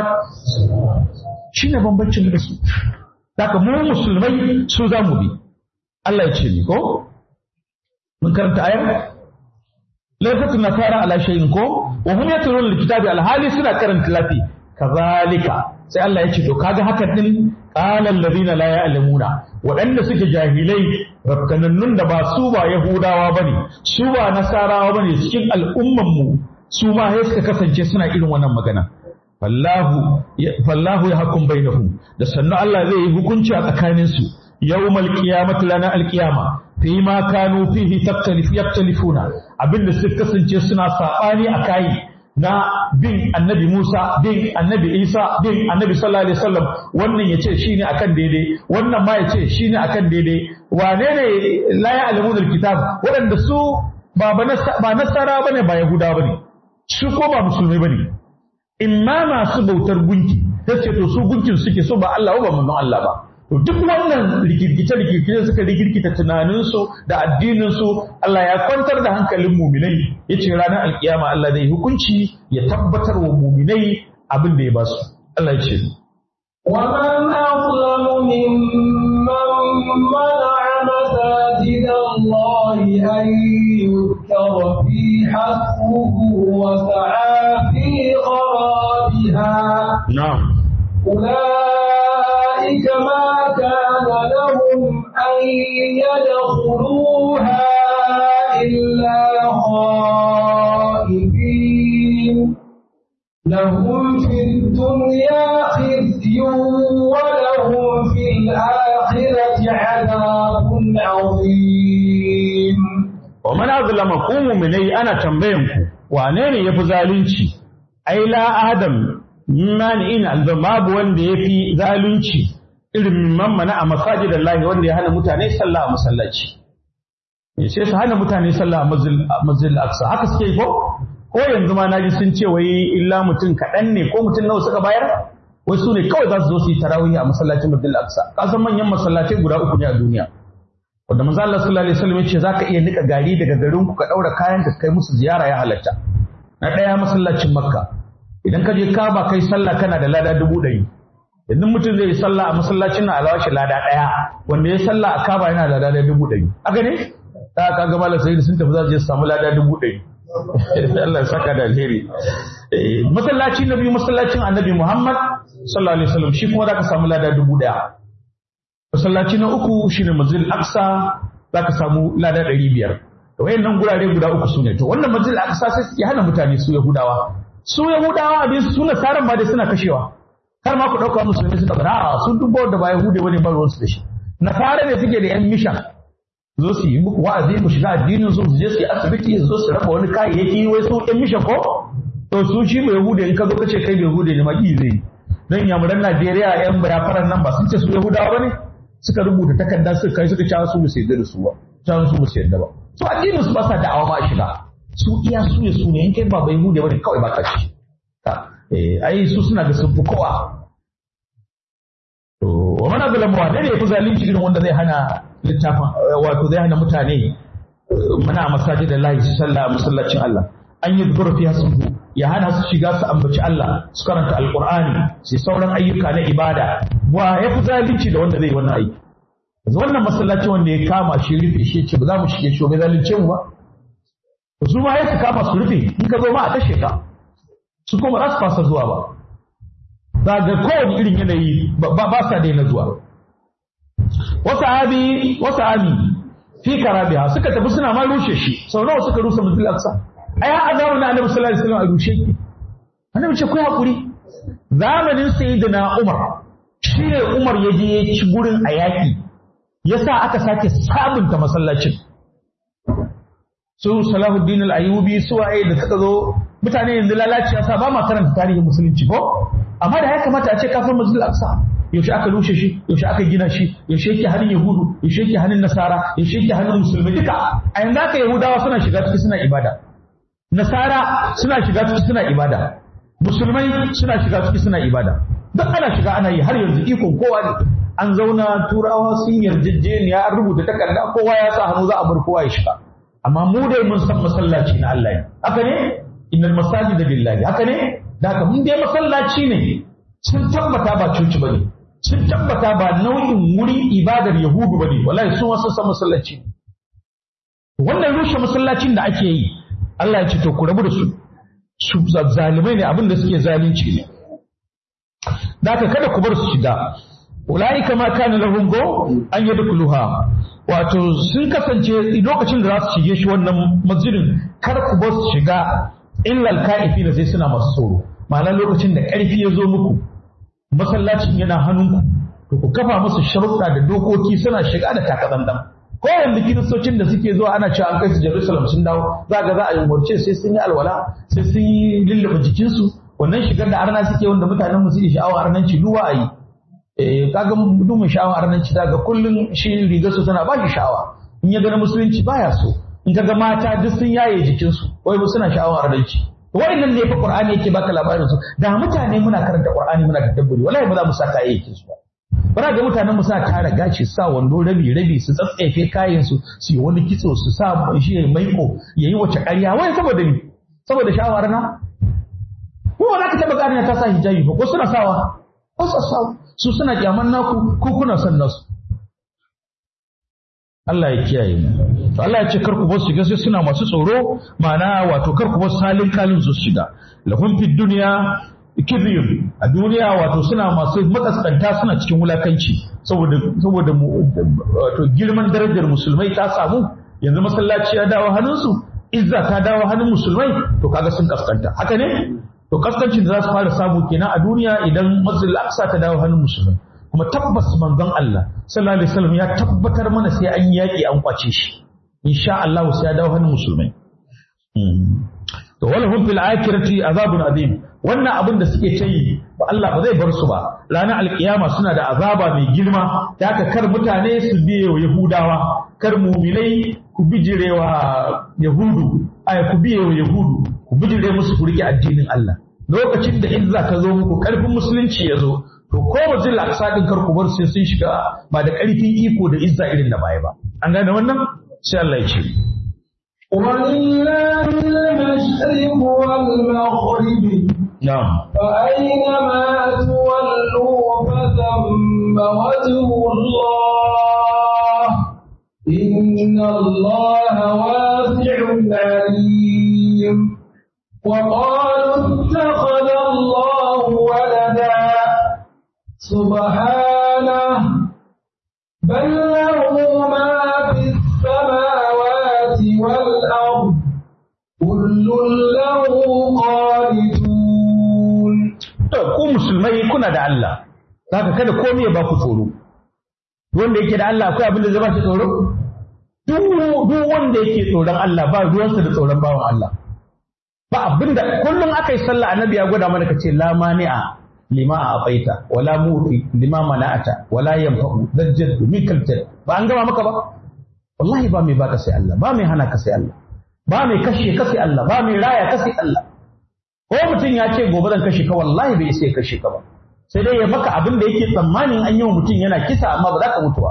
shine bambancin mu da su haka mu musulmai su za mu bi Allah ya ce ni ko mun karanta ayar laifatu nasara ala shay'in ko wa hum yatlun alkitabi alhali suna karanta lafi kazalika sai Allah ya ce to kaga hakan din qala alladhina la ya'lamuna waɗanda suke jahilai rakkanannun da ba su ba yahudawa bane su ba nasarawa bane cikin al'umman mu su ma sai suka kasance suna irin wannan magana fallahu fallahu yahkum bainahum da sannu Allah zai yi hukunci a tsakanin su yawmal qiyamati lana alqiyama fi ma kanu fihi taktalifu yaktalifuna abinda suka kasance suna sabani a kai na bin annabi Musa, bin annabi Isa, bin annabi sallallahu alaihi wasallam wannan yace shine akan daidai, wannan ma yace shine akan daidai. Wane ne la ya'lamuna alkitab? Waɗanda su ba ba nasara bane ba yahuda bane. Su ko ba musulmai bane. Imma masu bautar gunki, tace to su gunkin suke so ba Allah ba manzon Allah ba. To duk wannan rikirkice-rikirkice suka rikirkita tunaninsu da addininsu Allah ya kwantar da hankalin muminai ya ce ranar alkiyama Allah zai hukunci ya tabbatar wa muminai abin da ya ba su. Allah ya ce. ومن أظلم ممن منع مساجد الله أن يذكر في حسبه وسعى في خرابها نعم أولئك ما كان لهم أن يدخلوها إلا خائفين لهم في الدنيا خزي ولهم في الآخرة عذاب عظيم ومن أظلم قوم مني أنا تنبينكم وأنين يفزالنشي أي لا آدم man in alzam babu wanda ya fi zalunci irin man mana a masajid Allah wanda ya hana mutane sallah a masallaci sai su hana mutane sallah a masjid aqsa haka suke ko ko yanzu ma naji sun ce wai illa mutum kaɗan ne ko mutum nawa suka bayar wai su ne kawai za su zo su yi tarawih a masallacin masjid aqsa kasan manyan masallacai guda uku ne a duniya wanda manzo Allah sallallahu alaihi wasallam ya ce zaka iya nika gari daga garin ku ka daura kayan ka kai musu ziyara ya halatta na ɗaya masallacin makka idan ka je kaba kai sallah kana da lada dubu ɗari idan mutum zai yi sallah a masallacin na alawashi lada ɗaya wanda ya sallah a kaba yana da lada dubu ɗari haka ne ta ka ga malam sayyid sun tafi za su je su samu lada dubu ɗari Allah ya saka da alheri masallaci na biyu masallacin annabi Muhammad sallallahu alaihi wasallam shi kuma zaka samu lada dubu ɗaya masallaci na uku shine masjid aqsa zaka samu lada ɗari biyar to wayannan gurare guda uku su ne to wannan masjid aqsa sai ya hana mutane su yahudawa su yahudawa abin su nasaran ma dai suna kashewa kar ma ku dauka musulmi suka bara a sun dubo da ba yahude wani ba ruwansu da shi nasara ne suke da yan mishan zo su yi muku wa'azi ku shiga addinin su su je su yi asibiti su zo su raba wani kayayyaki wai su yan mishan ko to su shi ba yahude in ka zo kace kai ba yahude ne ma ki zai dan yamuran Najeriya yan bayafaran nan ba sun ce su yahudawa bane suka rubuta takarda suka kai suka cewa su ba su yarda da su ba cewa su ba su yarda ba su addinin su ba sa da'awa ma shiga su iya su ne su ne in kai ba bai hude bane kawai ba kashi eh ai su suna da sun fi kowa to wa wani abu lamuwa ne ya fi zalunci irin wanda zai hana littafin wato zai hana mutane mana masajid da lahi su sallah a masallacin Allah an yi zubar fiya su ya hana su shiga su ambaci Allah su karanta alqur'ani su sauran ayyuka na ibada wa ya fi zalunci da wanda zai wannan aiki yanzu wannan masallaci wanda ya kama shi rufe shi ce ba za mu shige shi ba zalunce mu ba su ma ya su kama su rufe in ka zo ma a kashe ka su kuma za su fasa zuwa ba za ga kowane irin yanayi ba sa daina zuwa wasu abi wasu abi fi karabiha suka tafi suna ma rushe shi sau nawa suka rusa mutul aqsa ai a zamanin annabi sallallahu alaihi wasallam a rushe ki annabi ce ku hakuri zamanin sayyidina umar shi ne umar ya je ya ci gurin a yaki yasa aka sake sabunta masallacin su salahuddin al-ayyubi su waye da suka zo mutane yanzu lalaci yasa ba ma karanta tarihin musulunci ko amma da ya kamata a ce kafin masjid al-aqsa yaushe aka rushe shi yaushe aka gina shi yaushe yake hannun yahudu yaushe yake hannun nasara yaushe yake hannun musulmi duka a yanzu haka yahudawa suna shiga ciki suna ibada nasara suna shiga ciki suna ibada musulmai suna shiga ciki suna ibada duk ana shiga ana yi har yanzu ikon kowa ne an zauna turawa sun yarjejeniya an rubuta takarda kowa ya sa hannu za a bar kowa ya shiga amma mu dai mun san masallaci na Allah ne haka ne innal masajida lillahi haka ne da haka mun dai masallaci ne sun tabbata ba coci bane sun tabbata ba nau'in wurin ibadar yahudu bane wallahi sun wasu san masallaci wannan rushe masallacin da ake yi Allah ya ce to ku rabu da su su zalimai ne abin da suke zalunci ne da haka kada ku bar su shiga ulaika ma kana lahum go an yadkhuluha wato sun kasance lokacin da za su shige shi wannan masjidin kar ku bar su shiga illal ka'ifina sai suna masu tsoro ma'ana lokacin da ƙarfi ya zo muku masallacin yana hannunku to ku kafa musu sharuɗa da dokoki suna shiga da takadandan ko yanzu kiristocin da suke zuwa ana cewa an kai su Jerusalem sun dawo za ga za a yi umarce sai sun yi alwala sai sun yi lullube jikinsu wannan shigar da arna suke wanda mutanen mu suke sha'awa arnanci duwa a yi eh kaga duk mai sha'awa arnanci daga kullun shi rigar su tana ba shi sha'awa in ya ga musulunci baya so in kaga mata duk sun yaye jikinsu wai suna sha'awa arnanci wa'annan ne fa Qur'ani yake baka labarin su da mutane muna karanta Qur'ani muna da dabburi wallahi ba za mu saka yake su ba bara ga mutanen mu suna tara gaci su sa wando rabi rabi su tsatsefe kayan su su yi wani kitso su sa shi ya maiko yayi wace ƙarya wai saboda ni saboda shawara na ko ba ka taba gane ta sa hijabi ba ko suna sawa ko su sawa su suna kyaman naku ko kuna son nasu Allah ya kiyaye mu to Allah ya ce kar ku bar su shiga sai suna masu tsoro ma'ana wato kar ku bar salin kalin su shiga lahum fid dunya kizyun a duniya wato suna masu makaskanta suna cikin wulakanci saboda saboda wato girman darajar musulmai ta samu yanzu masallaci ya dawo hannunsu izza ta dawo hannun musulmai to kaga sun kaskanta haka ne to kaskancin da za su fara samu kenan a duniya idan masjid al-aqsa ta dawo hannun musulmai kuma tabbas manzon Allah sallallahu alaihi wasallam ya tabbatar mana sai an yaki an kwace shi insha Allah sai ya dawo hannun musulmai to walahum fil akhirati azabun azim wannan abin da suke ta yi ba Allah ba zai bar su ba ranar alkiyama suna da azaba mai girma da haka kar mutane su biye wa yahudawa kar muminai ku bijire wa yahudu ay ku biye wa yahudu ku bijire musu ku rike addinin Allah lokacin da izza ka zo muku karfin musulunci ya zo to ko bazil aqsa din kar ku bar sai sun shiga ba da karfin iko da izza irin da baya ba an gane wannan sai Allah ya ce ولله المشرق والمغرب na'am فأينما تولوا فثم وجه الله إن الله واسع عليم وقالوا اتخذ الله ولدا سبحانه بل له ما في السماوات والأرض كل له قانتون to ku musulmai kuna da Allah zaka kada komai ya ba ku tsoro wanda yake da Allah akwai abin da zai ba shi tsoro duk duk wanda yake tsoron Allah ba ruwansa da tsoron bawan Allah ba abinda kullum aka yi sallah annabi ya gwada mana kace la mani'a lima a abaita wala muti lima mana'ata wala yanfa'u dajjal mikal jad ba an gama maka ba wallahi ba mai baka sai Allah ba mai hana ka sai Allah ba mai kashe ka sai Allah ba mai raya ka sai Allah ko mutum ya ce gobe zan kashe ka wallahi bai sai kashe ka ba sai dai ya maka abin da yake tsammanin an yi wa mutum yana kisa amma ba za ka mutu ba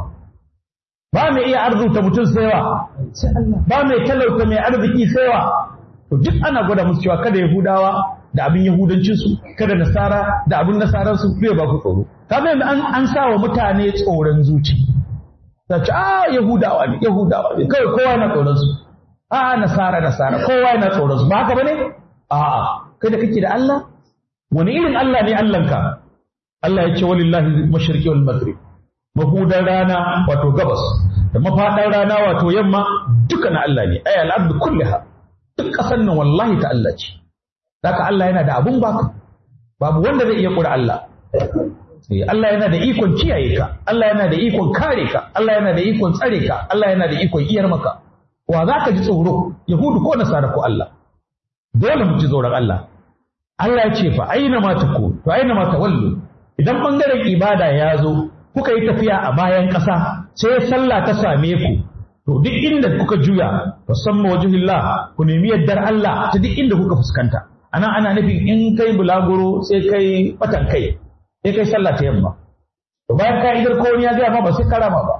ba mai iya arzuta mutum sai wa ba mai talauta mai arziki sai wa to duk ana gwada musu cewa kada yahudawa da abin yahudancinsu kada nasara da abin nasaransu zai ba ku tsoro kaga yanzu an an sa wa mutane tsoron zuci ta ce a yahudawa ne yahudawa ne kawai kowa yana tsoron su a nasara nasara kowa yana tsoron su ba haka bane a kai da kake da Allah wani irin Allah ne Allahnka Allah ya ce walillahi mashriqi wal maghrib mahudan rana wato gabas da mafaɗan rana wato yamma duka na Allah ne ay al-abdu kulliha duk ƙasar nan wallahi ta Allah ce haka Allah yana da abun baka babu wanda zai iya kura Allah Eh, Allah yana da ikon kiyaye ka Allah yana da ikon kare ka Allah yana da ikon tsare ka Allah yana da ikon iyar maka wa za ka ji tsoro yahudu ko nasara ko Allah dole mu ji tsoron Allah Allah ya ce fa aina ma taku to aina ma tawallu idan bangaren ibada ya zo kuka yi tafiya a bayan ƙasa sai sallah ta same ku to duk inda kuka juya musamman wajhillah ku nemi yardar Allah ta duk inda kuka fuskanta anan ana nufin in kai bulaguro sai kai batan kai sai kai sallah ta yamma to bayan ka idar ko wani ya gaya ma ba sai karama ba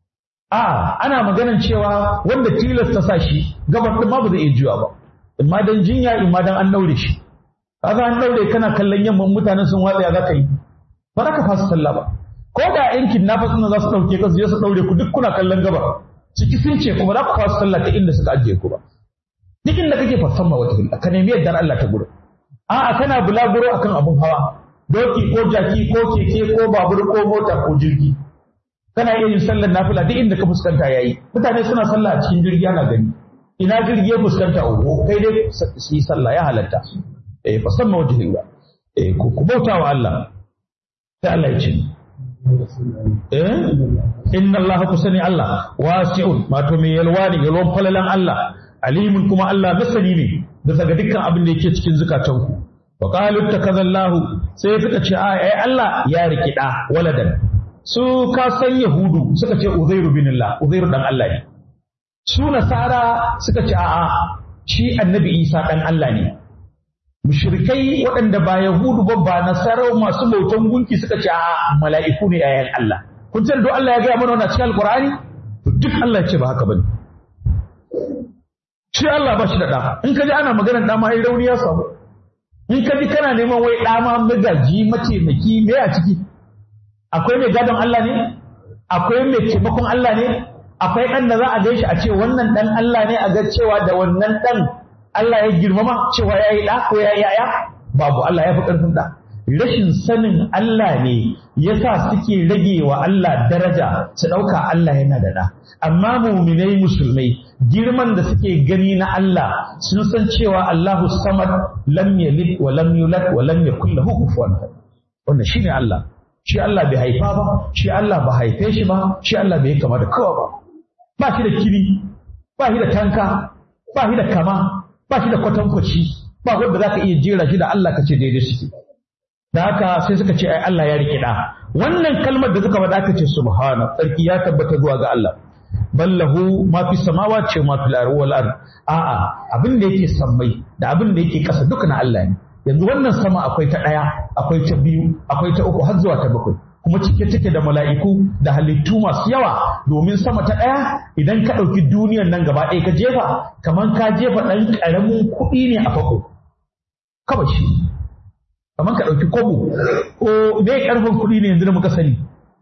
a ana maganan cewa wanda tilasta sa shi gabar din ma ba zai iya juya ba imma dan jinya imma dan an daure shi kaga an daure kana kallon yamman mutanen sun watsa ya za ka yi ba za ka fasa sallah ba ko da yan kidnappers ɗin za su ɗauke ka su je su ɗaure ku duk kuna kallon gabar ciki sun ce kuma za ku fasa sallah ta inda suka ajiye ku ba duk inda kake fasan ma wata ka nemi yardar Allah ta gudu a'a kana bulaguro akan abun hawa doki ko jaki ko keke ko babur ko mota ko jirgi kana iya yin sallar nafila duk inda ka fuskanta yayi mutane suna sallah a cikin jirgi ana gani ina jirgi ya fuskanta oho kai dai su yi sallah ya halatta eh fasan ma wata eh ku ku bauta wa Allah sai Allah ya ce eh inna Allah ku sani Allah wasi'un wato mai yalwa ne yalwan falalan Allah alimun kuma Allah masani ne bisa ga dukkan abin da yake cikin zukatanku wa qalu takazallahu sai suka ce a ai Allah ya riki da waladan su ka san yahudu suka ce uzairu bin Allah uzairu dan Allah ne su nasara suka ce a'a shi annabi Isa dan Allah ne mushrikai waɗanda ba yahudu ba ba nasara masu bautan gunki suka ce a'a mala'iku ne yayan Allah kun san do Allah ya ga mana wannan cikin alqur'ani duk Allah ya ce ba haka bane shi Allah ba shi da ɗa in ka ji ana maganar ɗa ma ai rauni ya samu in ka ji kana neman wai ɗa ma magaji mataimaki me a ciki akwai mai gadon Allah ne akwai mai taimakon Allah ne akwai ɗan da za a gaishe a ce wannan ɗan Allah ne a ga cewa da wannan ɗan Allah ya girmama cewa ya yi ɗa ko ya yi yaya babu Allah ya fi ƙarfin ɗa rashin sanin Allah ne yasa suke rage wa Allah daraja su ɗauka Allah yana da ɗa amma muminai musulmai girman da suke gani na Allah sun san cewa Allahu samad lam yalid wa lam yulad wa lam yakul lahu kufuwan ahad wannan shine Allah shi Allah bai haifa ba shi Allah ba haife shi ba shi Allah bai kama da kowa ba ba shi da kiri ba shi da tanka ba shi da kama ba shi da kwatankwaci ba wanda zaka iya jera shi da Allah kace daidai suke da haka sai suka ce ai Allah ya rike da wannan kalmar da suka faɗa aka ce subhana tsarki ya tabbata zuwa ga Allah ballahu ma fi samawa ce ma fi ardi wal ard a'a abin da yake sammai da abin da yake kasa duka na Allah ne yanzu wannan sama akwai ta ɗaya akwai ta biyu akwai ta uku har zuwa ta bakwai kuma cike take da mala'iku da halittu masu yawa domin sama ta ɗaya idan ka ɗauki duniyar nan gaba ɗaya ka jefa kamar ka jefa ɗan ƙaramin kuɗi ne a fako kawai shi kamar ka ɗauki kobo ko me ƙarfin kuɗi ne yanzu da muka sani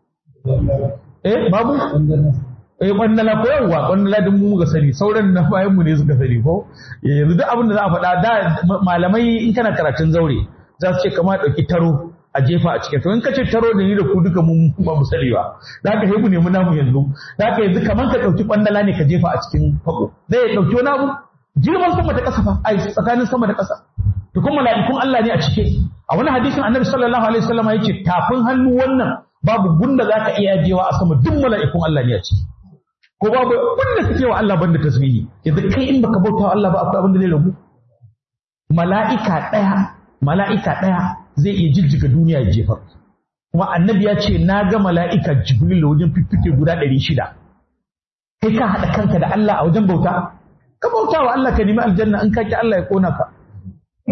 eh babu eh kwandala ko yawa kwandala din mu ga sani sauran na bayan mu ne suka sani ko yanzu duk abin da za a faɗa da malamai in kana karatun zaure za su ce kamar ɗauki taro a jefa a cikin to in ka ce taro da ni da ku duka mun ba mu sani ba da haka mu nemi namu yanzu da haka yanzu kamar ka ɗauki kwandala ne ka jefa a cikin fako zai ɗauki wani abu girman sama da ƙasa fa ai tsakanin sama da ƙasa to kuma mala'ikun Allah ne a cike a wani hadisin annabi sallallahu alaihi wasallam ya ce tafin hannu wannan babu gunda zaka iya jewa a sama duk mala'ikun Allah ne a ciki ko babu wanda suke wa Allah banda tasbihi yanzu kai in baka bauta wa Allah ba akwai abin da zai ragu mala'ika ɗaya mala'ika ɗaya zai iya jijjiga duniya ya jefa kuma annabi ya ce na ga mala'ika jibril wajen fiffike guda ɗari shida kai ka haɗa kanka da Allah a wajen bauta ka bauta wa Allah ka nemi aljanna in ka ki Allah ya kona ka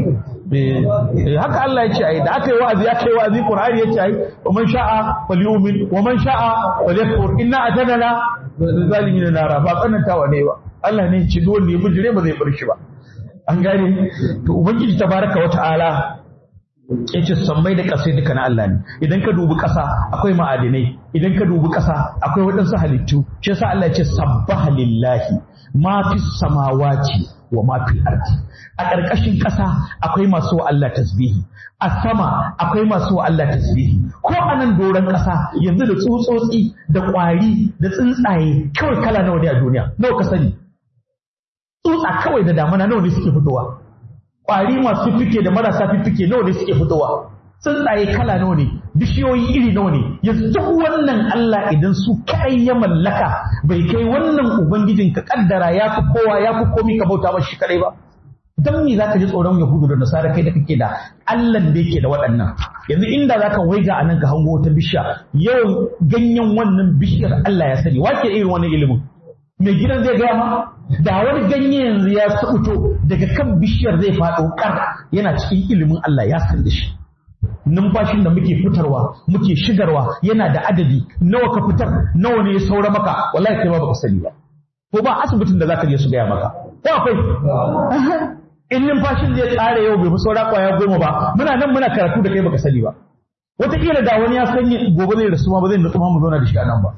haka Allah ya ce ai da aka yi wa'azi aka yi wa'azi Qur'ani ya ce ai wa man sha'a falyumin wa man sha'a falyakfur inna atadana zalimin nara ba tsanantawa ne ba Allah ne ya ce duk wanda ya bijire ba zai bar shi ba an gane to ubangiji tabaraka wa ta'ala ya ce sammai da ƙasai duka na Allah ne idan ka dubi ƙasa akwai ma'adinai idan ka dubi ƙasa akwai waɗansu halittu shi yasa Allah ya ce sabbaha lillahi ma fi samawati wa ma fi ardi a ƙarƙashin ƙasa akwai masu wa Allah tasbihi a sama akwai masu wa Allah tasbihi ko a nan doron ƙasa yanzu da tsutsotsi da ƙwari da tsuntsaye kawai kala nawa ne a duniya nawa ka sani tsutsa kawai da damana nawa ne suke fitowa ƙwari masu fifike da marasa fifike nawa ne suke fitowa tsuntsaye kala nawa ne bishiyoyi iri nawa ne yanzu duk wannan Allah idan su kai ya mallaka bai kai wannan ubangijin ka kaddara ya fi kowa ya fi komi ka bauta mashi kadai ba dan me zaka ji tsoron yahudu da nasara kai da kake da Allah da yake da waɗannan yanzu inda zaka waiga a nan ka hango wata bishiya yau ganyen wannan bishiyar Allah ya sani wake irin wannan ilimin mai gidan zai gaya ma da wani ganye yanzu ya fito daga kan bishiyar zai faɗo kar yana cikin ilimin Allah ya san da shi numfashin da muke fitarwa muke shigarwa yana da adadi nawa ka fitar nawa ne ya saura maka wallahi kai ba baka sani ba ko ba asibitin da zaka je su gaya maka ko akwai in numfashin zai tsare yau bai fi saura kwaya goma ba muna nan muna karatu da kai baka sani ba wataƙila da wani ya sanya gobe zai rasu ma ba zai nutsu ma mu zauna da shi a nan ba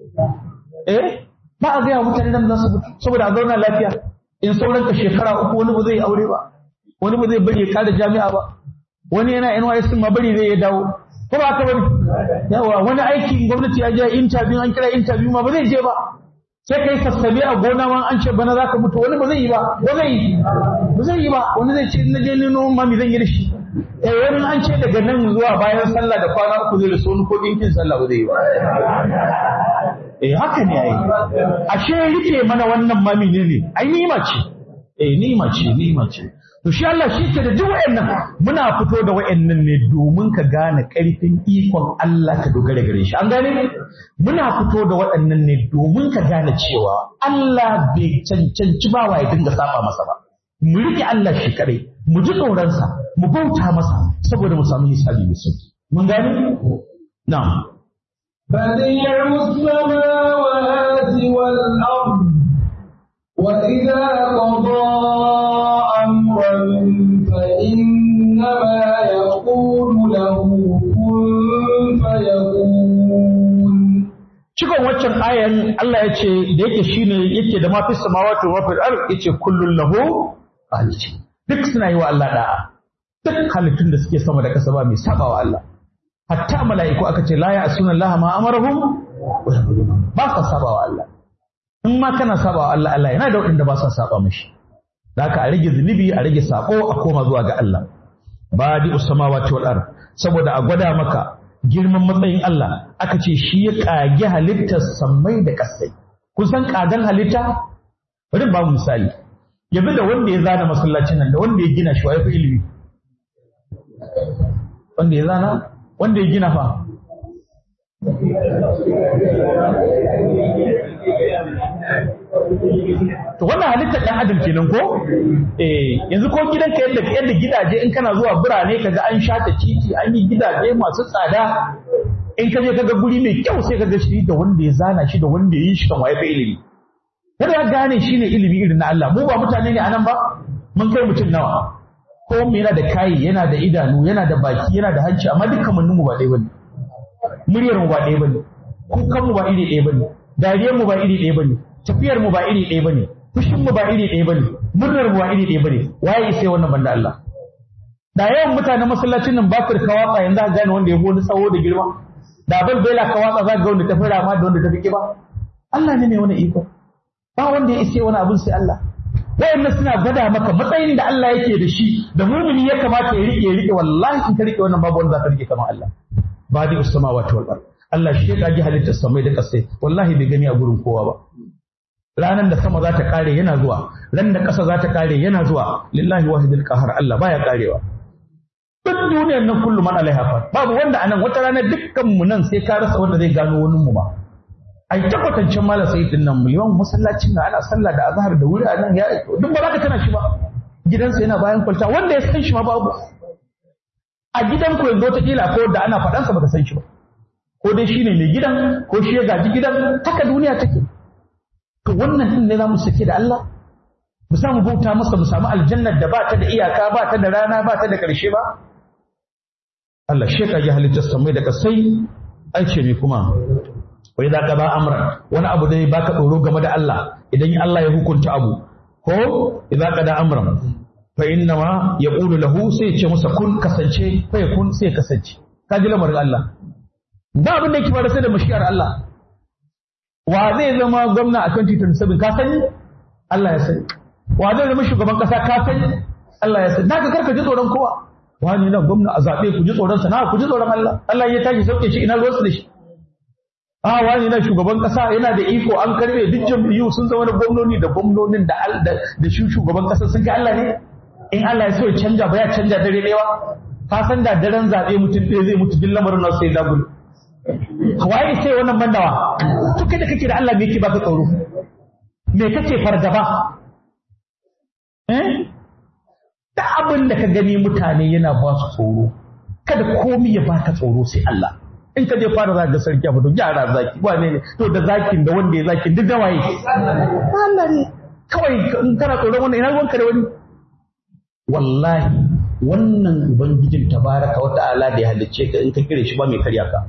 eh ba a gaya mutane nan za su mutu saboda a zauna lafiya in sauran ka shekara uku wani ba zai aure ba wani ba zai bari ya kada jami'a ba wani yana NYS ma bari zai ya dawo ko ba haka bane yawa wani aiki gwamnati ya je interview an kira interview ma ba zai je ba sai kai sassabe a gona ma an ce bana zaka mutu wani ba zai yi ba ba zai yi ba zai yi ba wani zai ce na je ni noman ma me zan yi da shi eh wani an ce daga nan zuwa bayan sallah da kwana uku zai rasu wani ko dinkin sallah ba zai yi ba eh haka ne ai ashe rike mana wannan ma menene ai nima ce eh nima ce nima ce to shi Allah shi ke da duk wayannan muna fito da wayannan ne domin ka gane karfin ikon Allah ka dogara gare shi an gane muna fito da waɗannan ne domin ka gane cewa Allah bai cancanci ba wa ya dinga saba masa ba mu rike Allah shi kadai mu ji tsoronsa mu bauta masa saboda mu samu hisabi mai sauki mun gane na'am بديع السماوات والأرض وإذا قضى أمرا فإنما يقول له كن فيكون Cikon waccan ayan Allah ya ce da yake shine yake da mafi samawati wa mafi ard yace kullun lahu qanitin duk suna yi wa Allah da'a duk halittun da suke sama da ƙasa ba mai saba wa Allah hatta mala'iku aka ce la ya asuna Allah ma amarahum wa yaquluna ba sa saba wa Allah in ma kana saba wa Allah Allah yana da waɗanda ba sa saba mishi da haka a rage zunubi a rage sako a koma zuwa ga Allah badi usamawati wal ard saboda a gwada maka girman matsayin Allah aka ce shi ya kage halittar sammai da kasai kun san kagan halitta bari ba mu misali yanzu da wanda ya zana masallacin nan da wanda ya gina shi wa ya fi ilimi wanda ya zana wanda ya gina fa to wannan halittar ɗan adam kenan ko eh yanzu ko gidanka yadda yadda gidaje in kana zuwa birane kaga an shata titi an yi gidaje masu tsada in ka je kaga guri mai kyau sai kaga shi da wanda ya zana shi da wanda ya yi shi kan waye fa ilimi kada ya gane shine ilimi irin na Allah mu ba mutane ne anan ba mun kai mutum nawa ko mu yana da kai yana da idanu yana da baki yana da hanci amma dukkan mun mu ba ɗaya bane muryar mu ba ɗaya bane kukan mu ba iri ɗaya bane dariyar mu ba iri ɗaya bane tafiyar mu ba iri ɗaya bane fushin mu ba iri ɗaya bane murnar mu ba iri ɗaya bane waye sai wannan banda Allah da yawan mutanen masallacin nan ba su ka watsa yanzu ka gane wanda ya wani tsawo da girma da bal bela ka watsa za ka ga wanda ta fi rama da wanda ta fi kiba Allah ne mai wani iko ba wanda ya ise wani abin sai Allah wayannan suna gwada maka matsayin da Allah yake da shi da mumini ya kamata ya rike ya rike wallahi in ka rike wannan babu wanda za ka rike kamar Allah badi ussamawati wal ard Allah shi ya kage halittar samai da kasai wallahi bai gani a gurin kowa ba ranan da sama za ta kare yana zuwa ran da ƙasa za ta kare yana zuwa lillahi wahidul qahar Allah baya karewa duk duniyar nan kullum man alaiha fa babu wanda anan wata rana dukkan mu nan sai ka rasa wanda zai gano wani mu ba ai ta kwatancin malam sai din nan miliyan masallacin nan ana sallah da azhar da wuri a nan ya duk ba za ka tana shi ba gidansa yana bayan kwalta wanda ya san shi ma babu a gidan ku yanzu wataƙila ko da ana faɗansa baka san shi ba ko dai shi ne mai gidan ko shi ya gaji gidan haka duniya take to wannan din ne za mu sake da Allah mu samu bauta masa mu samu aljannar da ba ta da iyaka ba ta da rana ba ta da ƙarshe ba Allah shi ka ji halittar samai da kasai ai ce me kuma wai za ka ba amran wani abu da baka tsoro game da Allah idan Allah ya hukunta abu ko idza ka da amran fa inna ma yaqulu lahu sai ya ce masa kun kasance fa kun sai kasance ka ji lamarin Allah ba abin da yake fara sai da mashiyar Allah wa zai zama gwamna a 2027 ka sani Allah ya sani wa zai zama shugaban kasa ka sani Allah ya sani naka karka ji tsoron kowa wani nan gwamna a zaɓe ku ji tsoron sa na ku ji tsoron Allah Allah ya tashi sauke shi ina ruwansu da shi a wani na shugaban kasa yana da iko an karbe duk jam'iyyu sun zama da gwamnoni da gwamnonin da da shi shugaban kasa sun kai Allah ne in Allah ya so ya canja ba ya canja dare ɗaya ka san da daren zaɓe mutum ɗaya zai mutu duk lamarin nasu sai dagulu waye sai wannan bandawa to kai da kake da Allah me yake baka tsoro me kake fargaba eh da abin da ka gani mutane yana ba su tsoro kada komai ya baka tsoro sai Allah in ka je fara za ga sarki abu to gyara zaki wane ne to da zakin da wanda ya zakin duk da waye Allah ne kawai in kana tsoron wannan ina ruwanka da wani wallahi wannan ubangijin tabaraka wa ta'ala da ya halicce ka in ka kire shi ba mai karya ka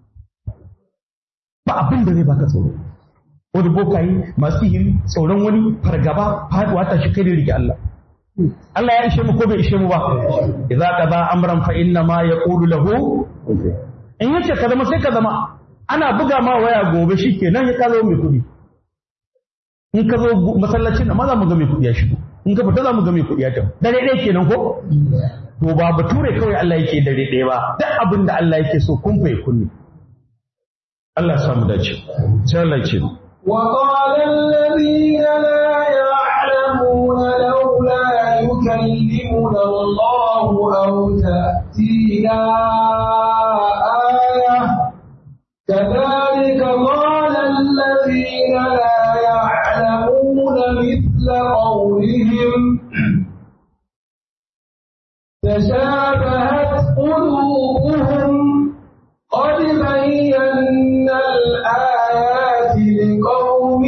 ba abin da zai baka tsoro wani bokayi masu yin tsoron wani fargaba faduwa ta shi kai da rike Allah Allah ya ishe mu ko bai ishe mu ba idza qada amran fa inna ma yaqulu lahu in yace ka zama sai ka zama ana buga ma waya gobe shikenan ya ka zo mai kudi in ka zo masallacin nan ma za mu ga mai kudi ya shigo in ka fita za mu ga mai kudi ya tafi dare ɗaya kenan ko to ba bature kawai Allah yake dare ɗaya ba duk abin da Allah yake so kun fa kunni Allah ya samu dace sai Allah ya ce وقال الذين لا يعلمون لولا يكلمنا الله أو تأتينا آية كذلك قال الذين لا يعلمون مثل قولهم تشابهت قلوبهم قد بينا الآيات لقوم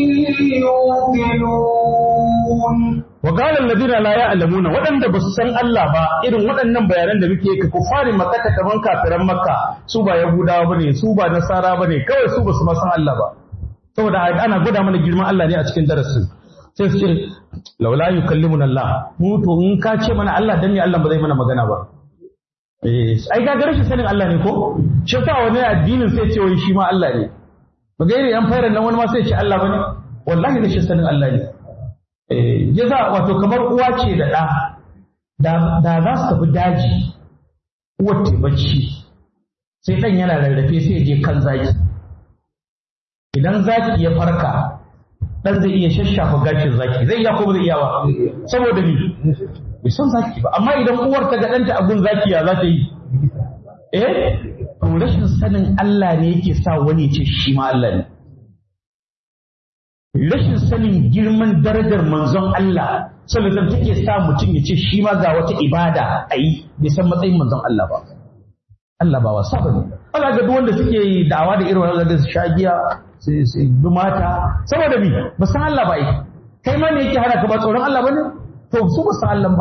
يوقنون وقال الذين لا يعلمون waɗanda ba su san Allah ba irin waɗannan bayanan da muke ka kufarin makka kaman kafiran makka su ba yahudawa bane su ba nasara bane kawai su ba su ma san Allah ba saboda ana gwada mana girman Allah ne a cikin darasin sai su ce laula yukallimuna Allah mu to in ka ce mana Allah dan ne Allah ba zai mana magana ba eh ai ga rashin sanin Allah ne ko shi sa wani addinin sai ce wai shi ma Allah ne ba gairi yan fayar nan wani ma sai ce Allah bane wallahi rashin sanin Allah ne ya za wato kamar uwa ce da ɗa da za su tafi daji uwar bacci sai ɗan yana rarrafe sai je kan zaki idan zaki ya farka ɗan zai iya shashafa gashin zaki zai iya ko ba zai iya ba saboda ni bai san zaki ba amma idan uwar ta ga ɗanta abun zaki ya za ta yi eh to rashin sanin Allah ne yake sa wani ya ce shi ma Allah ne rashin sanin girman darajar manzon Allah sallallahu take sa mutum ya ce shi ma ga wata ibada a yi bai san matsayin manzon Allah ba Allah ba wasa bane Allah ga duk wanda suke da'awa da irin wannan da su shagiya su su bi mata saboda bi ba san Allah ba yi kai ma ne yake hana ka ba tsoron Allah bane to su ba san Allah ba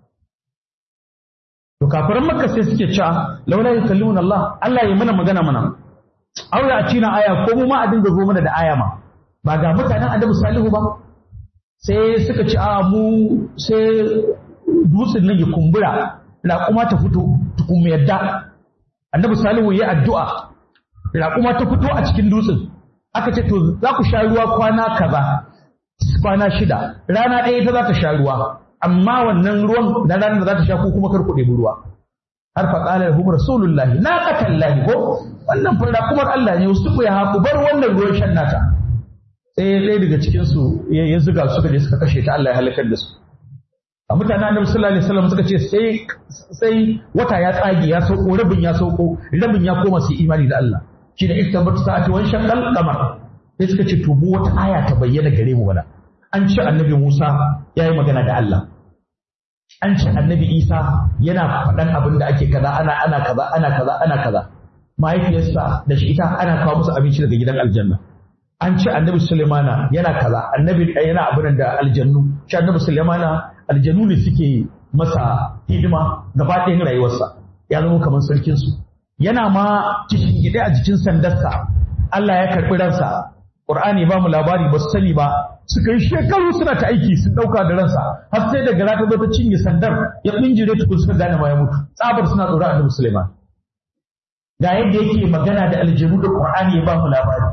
to kafiran makka sai suke cewa laula yukallimuna Allah Allah ya mana magana mana aw ya cina aya ko mu ma a dinga zo mana da aya ma ba ga mutanen annabi salihu ba sai suka ci a mu sai dutsen nan ya kumbura raƙuma ta fito tukun mu yadda annabi salihu ya addu'a raƙuma ta fito a cikin dutsen aka ce to za ku sha ruwa kwana kaza kwana shida rana ɗaya ita za ta sha ruwa amma wannan ruwan na ranar da za ta sha ko kuma kar ku ɗebi ruwa har fa qala lahum rasulullahi na qatallahi ko wannan fa raƙumar Allah ne wasu ku ya haku bar wannan ruwan shan nata sai ɗaya daga cikinsu ya zuga suka je suka kashe ta Allah ya halakar da su a mutanen annabi sallallahu alaihi wasallam suka ce sai sai wata ya tsage ya sauko rabin ya sauko rabin ya koma su imani da Allah shi da iktabat sa'ati wan shaqqal qamar sai suka ce to wata aya ta bayyana gare mu bana an ce annabi Musa ya yi magana da Allah an ce annabi isa yana faɗan abin da ake kaza ana ana kaza ana kaza ana kaza mahaifiyarsa da shi ita ana kawo musu abinci daga gidan aljanna an ce annabi sulaimana yana kaza annabi yana abin da aljannu shi annabi sulaimana aljannu ne suke masa hidima gaba ɗayan rayuwarsa ya zama kamar sarkin su yana ma kishin gida a jikin sandarsa Allah ya karɓi ransa Qur'ani ba mu labari ba su sani ba suka yi shekaru suna ta aiki sun ɗauka da ransa har sai da gara ta zo ta cinye sandar ya binjire tukun suka gane ma ya mutu tsabar suna tsoron annabi Sulaiman ga yadda yake magana da aljanu da Qur'ani ya ba mu labari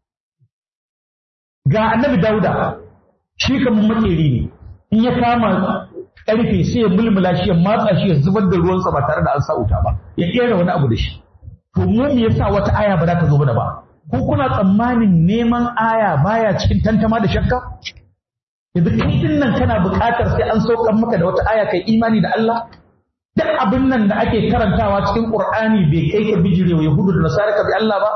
ga annabi Dauda shi kamar makeri ne in ya kama karfe sai ya mulmula shi ya matsa shi ya zubar da ruwansa ba tare da an sa wuta ba ya kera wani abu da shi to mu me yasa wata aya ba za ta zo mana ba ko kuna tsammanin neman aya baya cikin tantama da shakka yanzu kai din nan kana buƙatar sai an saukar maka da wata aya kai imani da Allah duk abin nan da ake karantawa cikin Qur'ani bai kai ka bijire wa Yahudu da Nasara ka bi Allah ba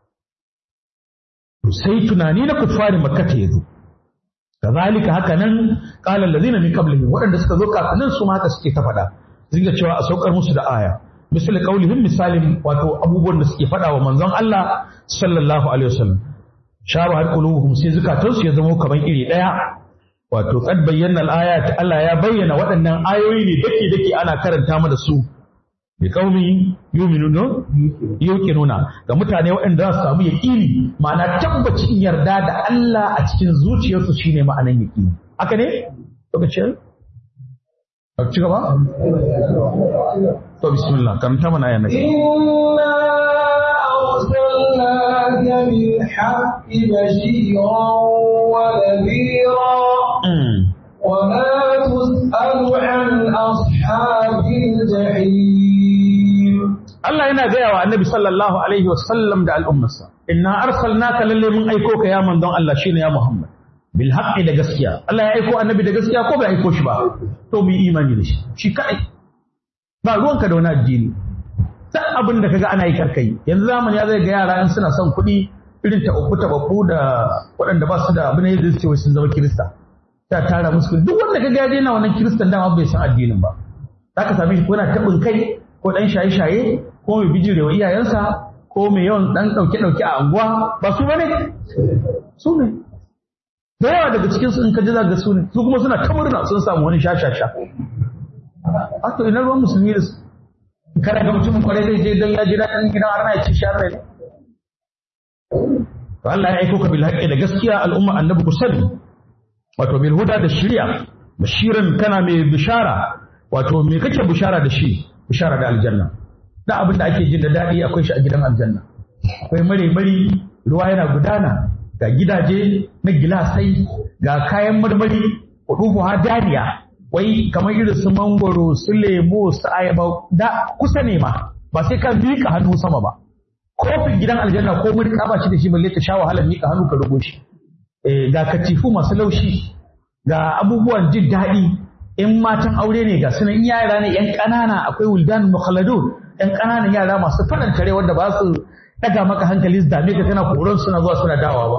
sai tunani na kufari makka ta yazo kazalika haka nan qala allazina min qablihim waɗanda suka zo kafin su ma haka suke ta faɗa zinga cewa a saukar musu da aya misali kaulihim misalin wato abubuwan da suke faɗa wa manzon Allah sallallahu alaihi wasallam shaba har qulubuhum sai zukatansu ya zama kaman iri daya wato qad bayyana al-ayat Allah ya bayyana waɗannan ayoyi ne dake dake ana karanta mana su bi qaumi yu'minuna yuqinuna ga mutane waɗanda za su samu yaqini ma'ana tabbacin yarda da Allah a cikin zuciyarsu shine ma'anan yaqini haka ne lokacin ci gaba to bismillah karanta mana ayan nan إنا أرسلناك بالحق بشيرا ونذيرا وما تسأل عن أصحاب الجحيم Allah yana gaya wa annabi sallallahu alaihi wasallam da al'ummarsa inna arsalnaka lalle mun aiko ka ya manzon Allah shine ya Muhammad bil haqqi da gaskiya Allah ya aiko annabi da gaskiya ko bai aiko shi ba to mu yi imani da shi shi kai ba ruwanka da wani addini duk abin da kaga ana yi karkai yanzu zamani ya zai ga yara in suna son kuɗi irin ta uku ta babu da waɗanda ba su da abin da zai ce wai sun zama kirista ta tara musu duk wanda kaga ya daina wannan kiristan dama bai san addinin ba zaka same shi ko yana tabin kai ko dan shaye-shaye ko mai bijirewa iyayensa ko mai yawan dan ɗauke-ɗauke a anguwa ba su bane su ne da yawa daga cikin su in ka ji za ga su ne su kuma suna ta murna sun samu wani shashasha a to ina ruwan musulmi da su kada ga mutumin kwarai zai je don ya ji daɗin gidan arna ya ci sharri ne to Allah ya aiko ka bil haqqi da gaskiya al'umma annabi ku sani wato bil huda da shari'a bashiran kana mai bishara wato me kake bishara da shi bishara da aljanna da abin da ake jin da daɗi akwai shi a gidan aljanna akwai mare mari ruwa yana gudana ga gidaje na gilasai ga kayan marmari kudufu dariya wai kamar irin su mangoro su lemo su ayaba da kusa ne ma ba sai ka miƙa hannu sama ba kofin gidan aljanna ko mun ba shi da shi balle ta sha wahalar miƙa hannu ka rugo shi ga katifu masu laushi ga abubuwan jin daɗi in matan aure ne ga sunan yara ne yan ƙanana akwai wuldan mukhalladun yan ƙananan yara masu faranta rai wanda ba su daga maka hankali su dame ka kana koron suna zuwa suna dawa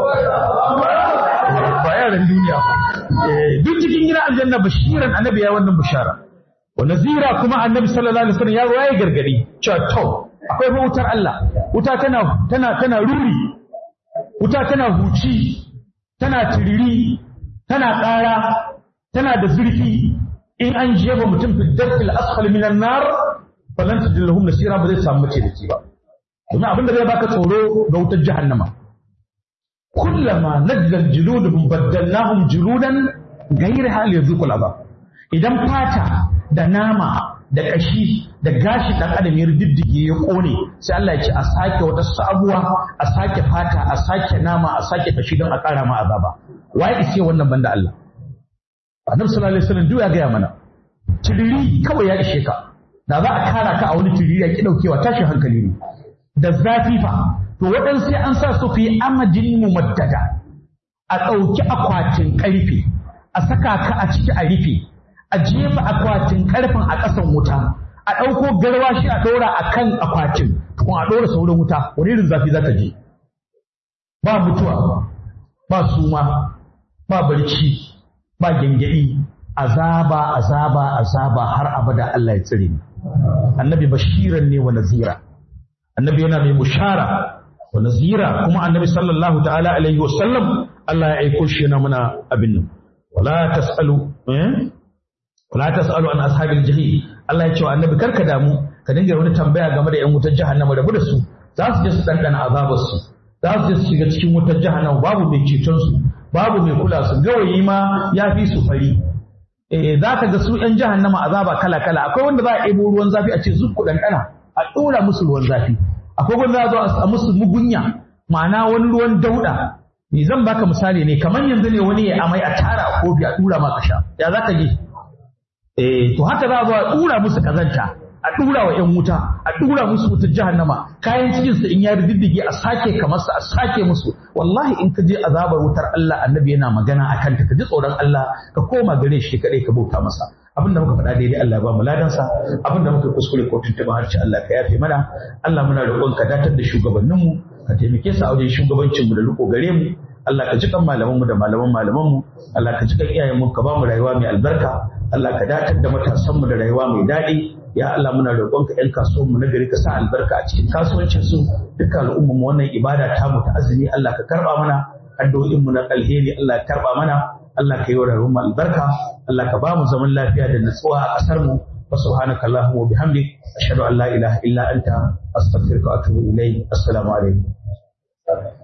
ba ba yaran duniya duk cikin gidan aljanna bashiran annabi ya wannan bishara wa nazira kuma annabi sallallahu alaihi wasallam ya ruwaye gargadi cewa to akwai fa wutar Allah wuta tana tana tana ruri wuta tana huci tana tiriri tana ƙara tana da zurfi in an jefa mutum fi darkil asfal minan nar falan tajid lahum nasira ba zai samu mace da ke ba domin abin da zai baka tsoro ga wutar jahannama kullama nazzal juluduhum baddalnahum juludan ghayra hal yadhuqul azab idan fata da nama da kashi da gashi dan adam ya riddige ya kone sai Allah ya ce a sake wata sabuwa a sake fata a sake nama a sake kashi don a kara ma azaba waye ce wannan banda Allah Annabi sallallahu alaihi wasallam duk ya gaya mana tiriri kawai ya ishe ka da za a kara ka a wani tiriri ya ki daukewa tashin hankali ne da zafi fa to waɗansu sai an sa su fi amadin mumaddada a ɗauki akwatin ƙarfe a saka ka a ciki a rufe a jefa akwatin ƙarfen a ƙasan wuta a ɗauko garwashi a ɗora a kan akwatin kuma a ɗora sauran wuta wani irin zafi za ta je ba mutuwa ba suma ba barci ba gyangyaɗi azaba azaba azaba har abada Allah ya tsire ni annabi bashiran ne wa nazira annabi yana mai bushara wa nazira kuma annabi sallallahu ta'ala alaihi wa sallam Allah ya aiko shi yana muna abin nan wala tasalu eh wala tasalu an ashabil jahim Allah ya ce wa annabi karka damu ka dinga wani tambaya game da yan wutar jahannama rabu da su za su je su dandana azabar su za su je su shiga cikin wutar jahannama babu mai ceton su babu mai kula su gawayi ma ya fi su fari eh za ka ga su yan jahannama azaba kala kala akwai wanda za a ɗebo ruwan zafi a ce zu ku dandana a ɗora musu ruwan zafi akwai wanda za a zo a musu mugunya ma'ana wani ruwan dauda ni zan baka misali ne kamar yanzu ne wani ya amai a tara a kofi a dura maka sha ya za ka ji eh to haka za a zo a dura musu kazanta a dura wa yan wuta a dura musu wutar jahannama kayan cikin su in ya riddige a sake kamar sa a sake musu wallahi in ka je azabar wutar Allah annabi yana magana akan ta ka ji tsoron Allah ka koma gare shi kadai ka bauta masa abin da muka faɗa daidai Allah ba mu ladansa abin da muka kuskure ko tuntuɓa harshe Allah ka yafe mana Allah muna roƙon ka datar da shugabanninmu ka taimake su a wajen shugabancin mu da riko gare mu Allah ka ji kan malaman mu da malaman malaman mu Allah ka ji kan iyayen mu ka ba mu rayuwa mai albarka Allah ka datar da matasan mu da rayuwa mai daɗi ya Allah muna roƙon ka ƴan kasuwan mu na gari ka sa albarka a cikin kasuwancin su dukkan al'ummar mu wannan ibada ta mu ta azumi Allah ka karba mana addu'o'in mu na alheri Allah ka karba mana Allah ka yi wa rayuwar mu albarka Allah ka ba mu zaman lafiya da nutsuwa a ƙasar mu wa subhanaka allahumma wa bihamdik ashhadu an la ilaha illa anta astaghfiruka wa atubu ilayk assalamu alaikum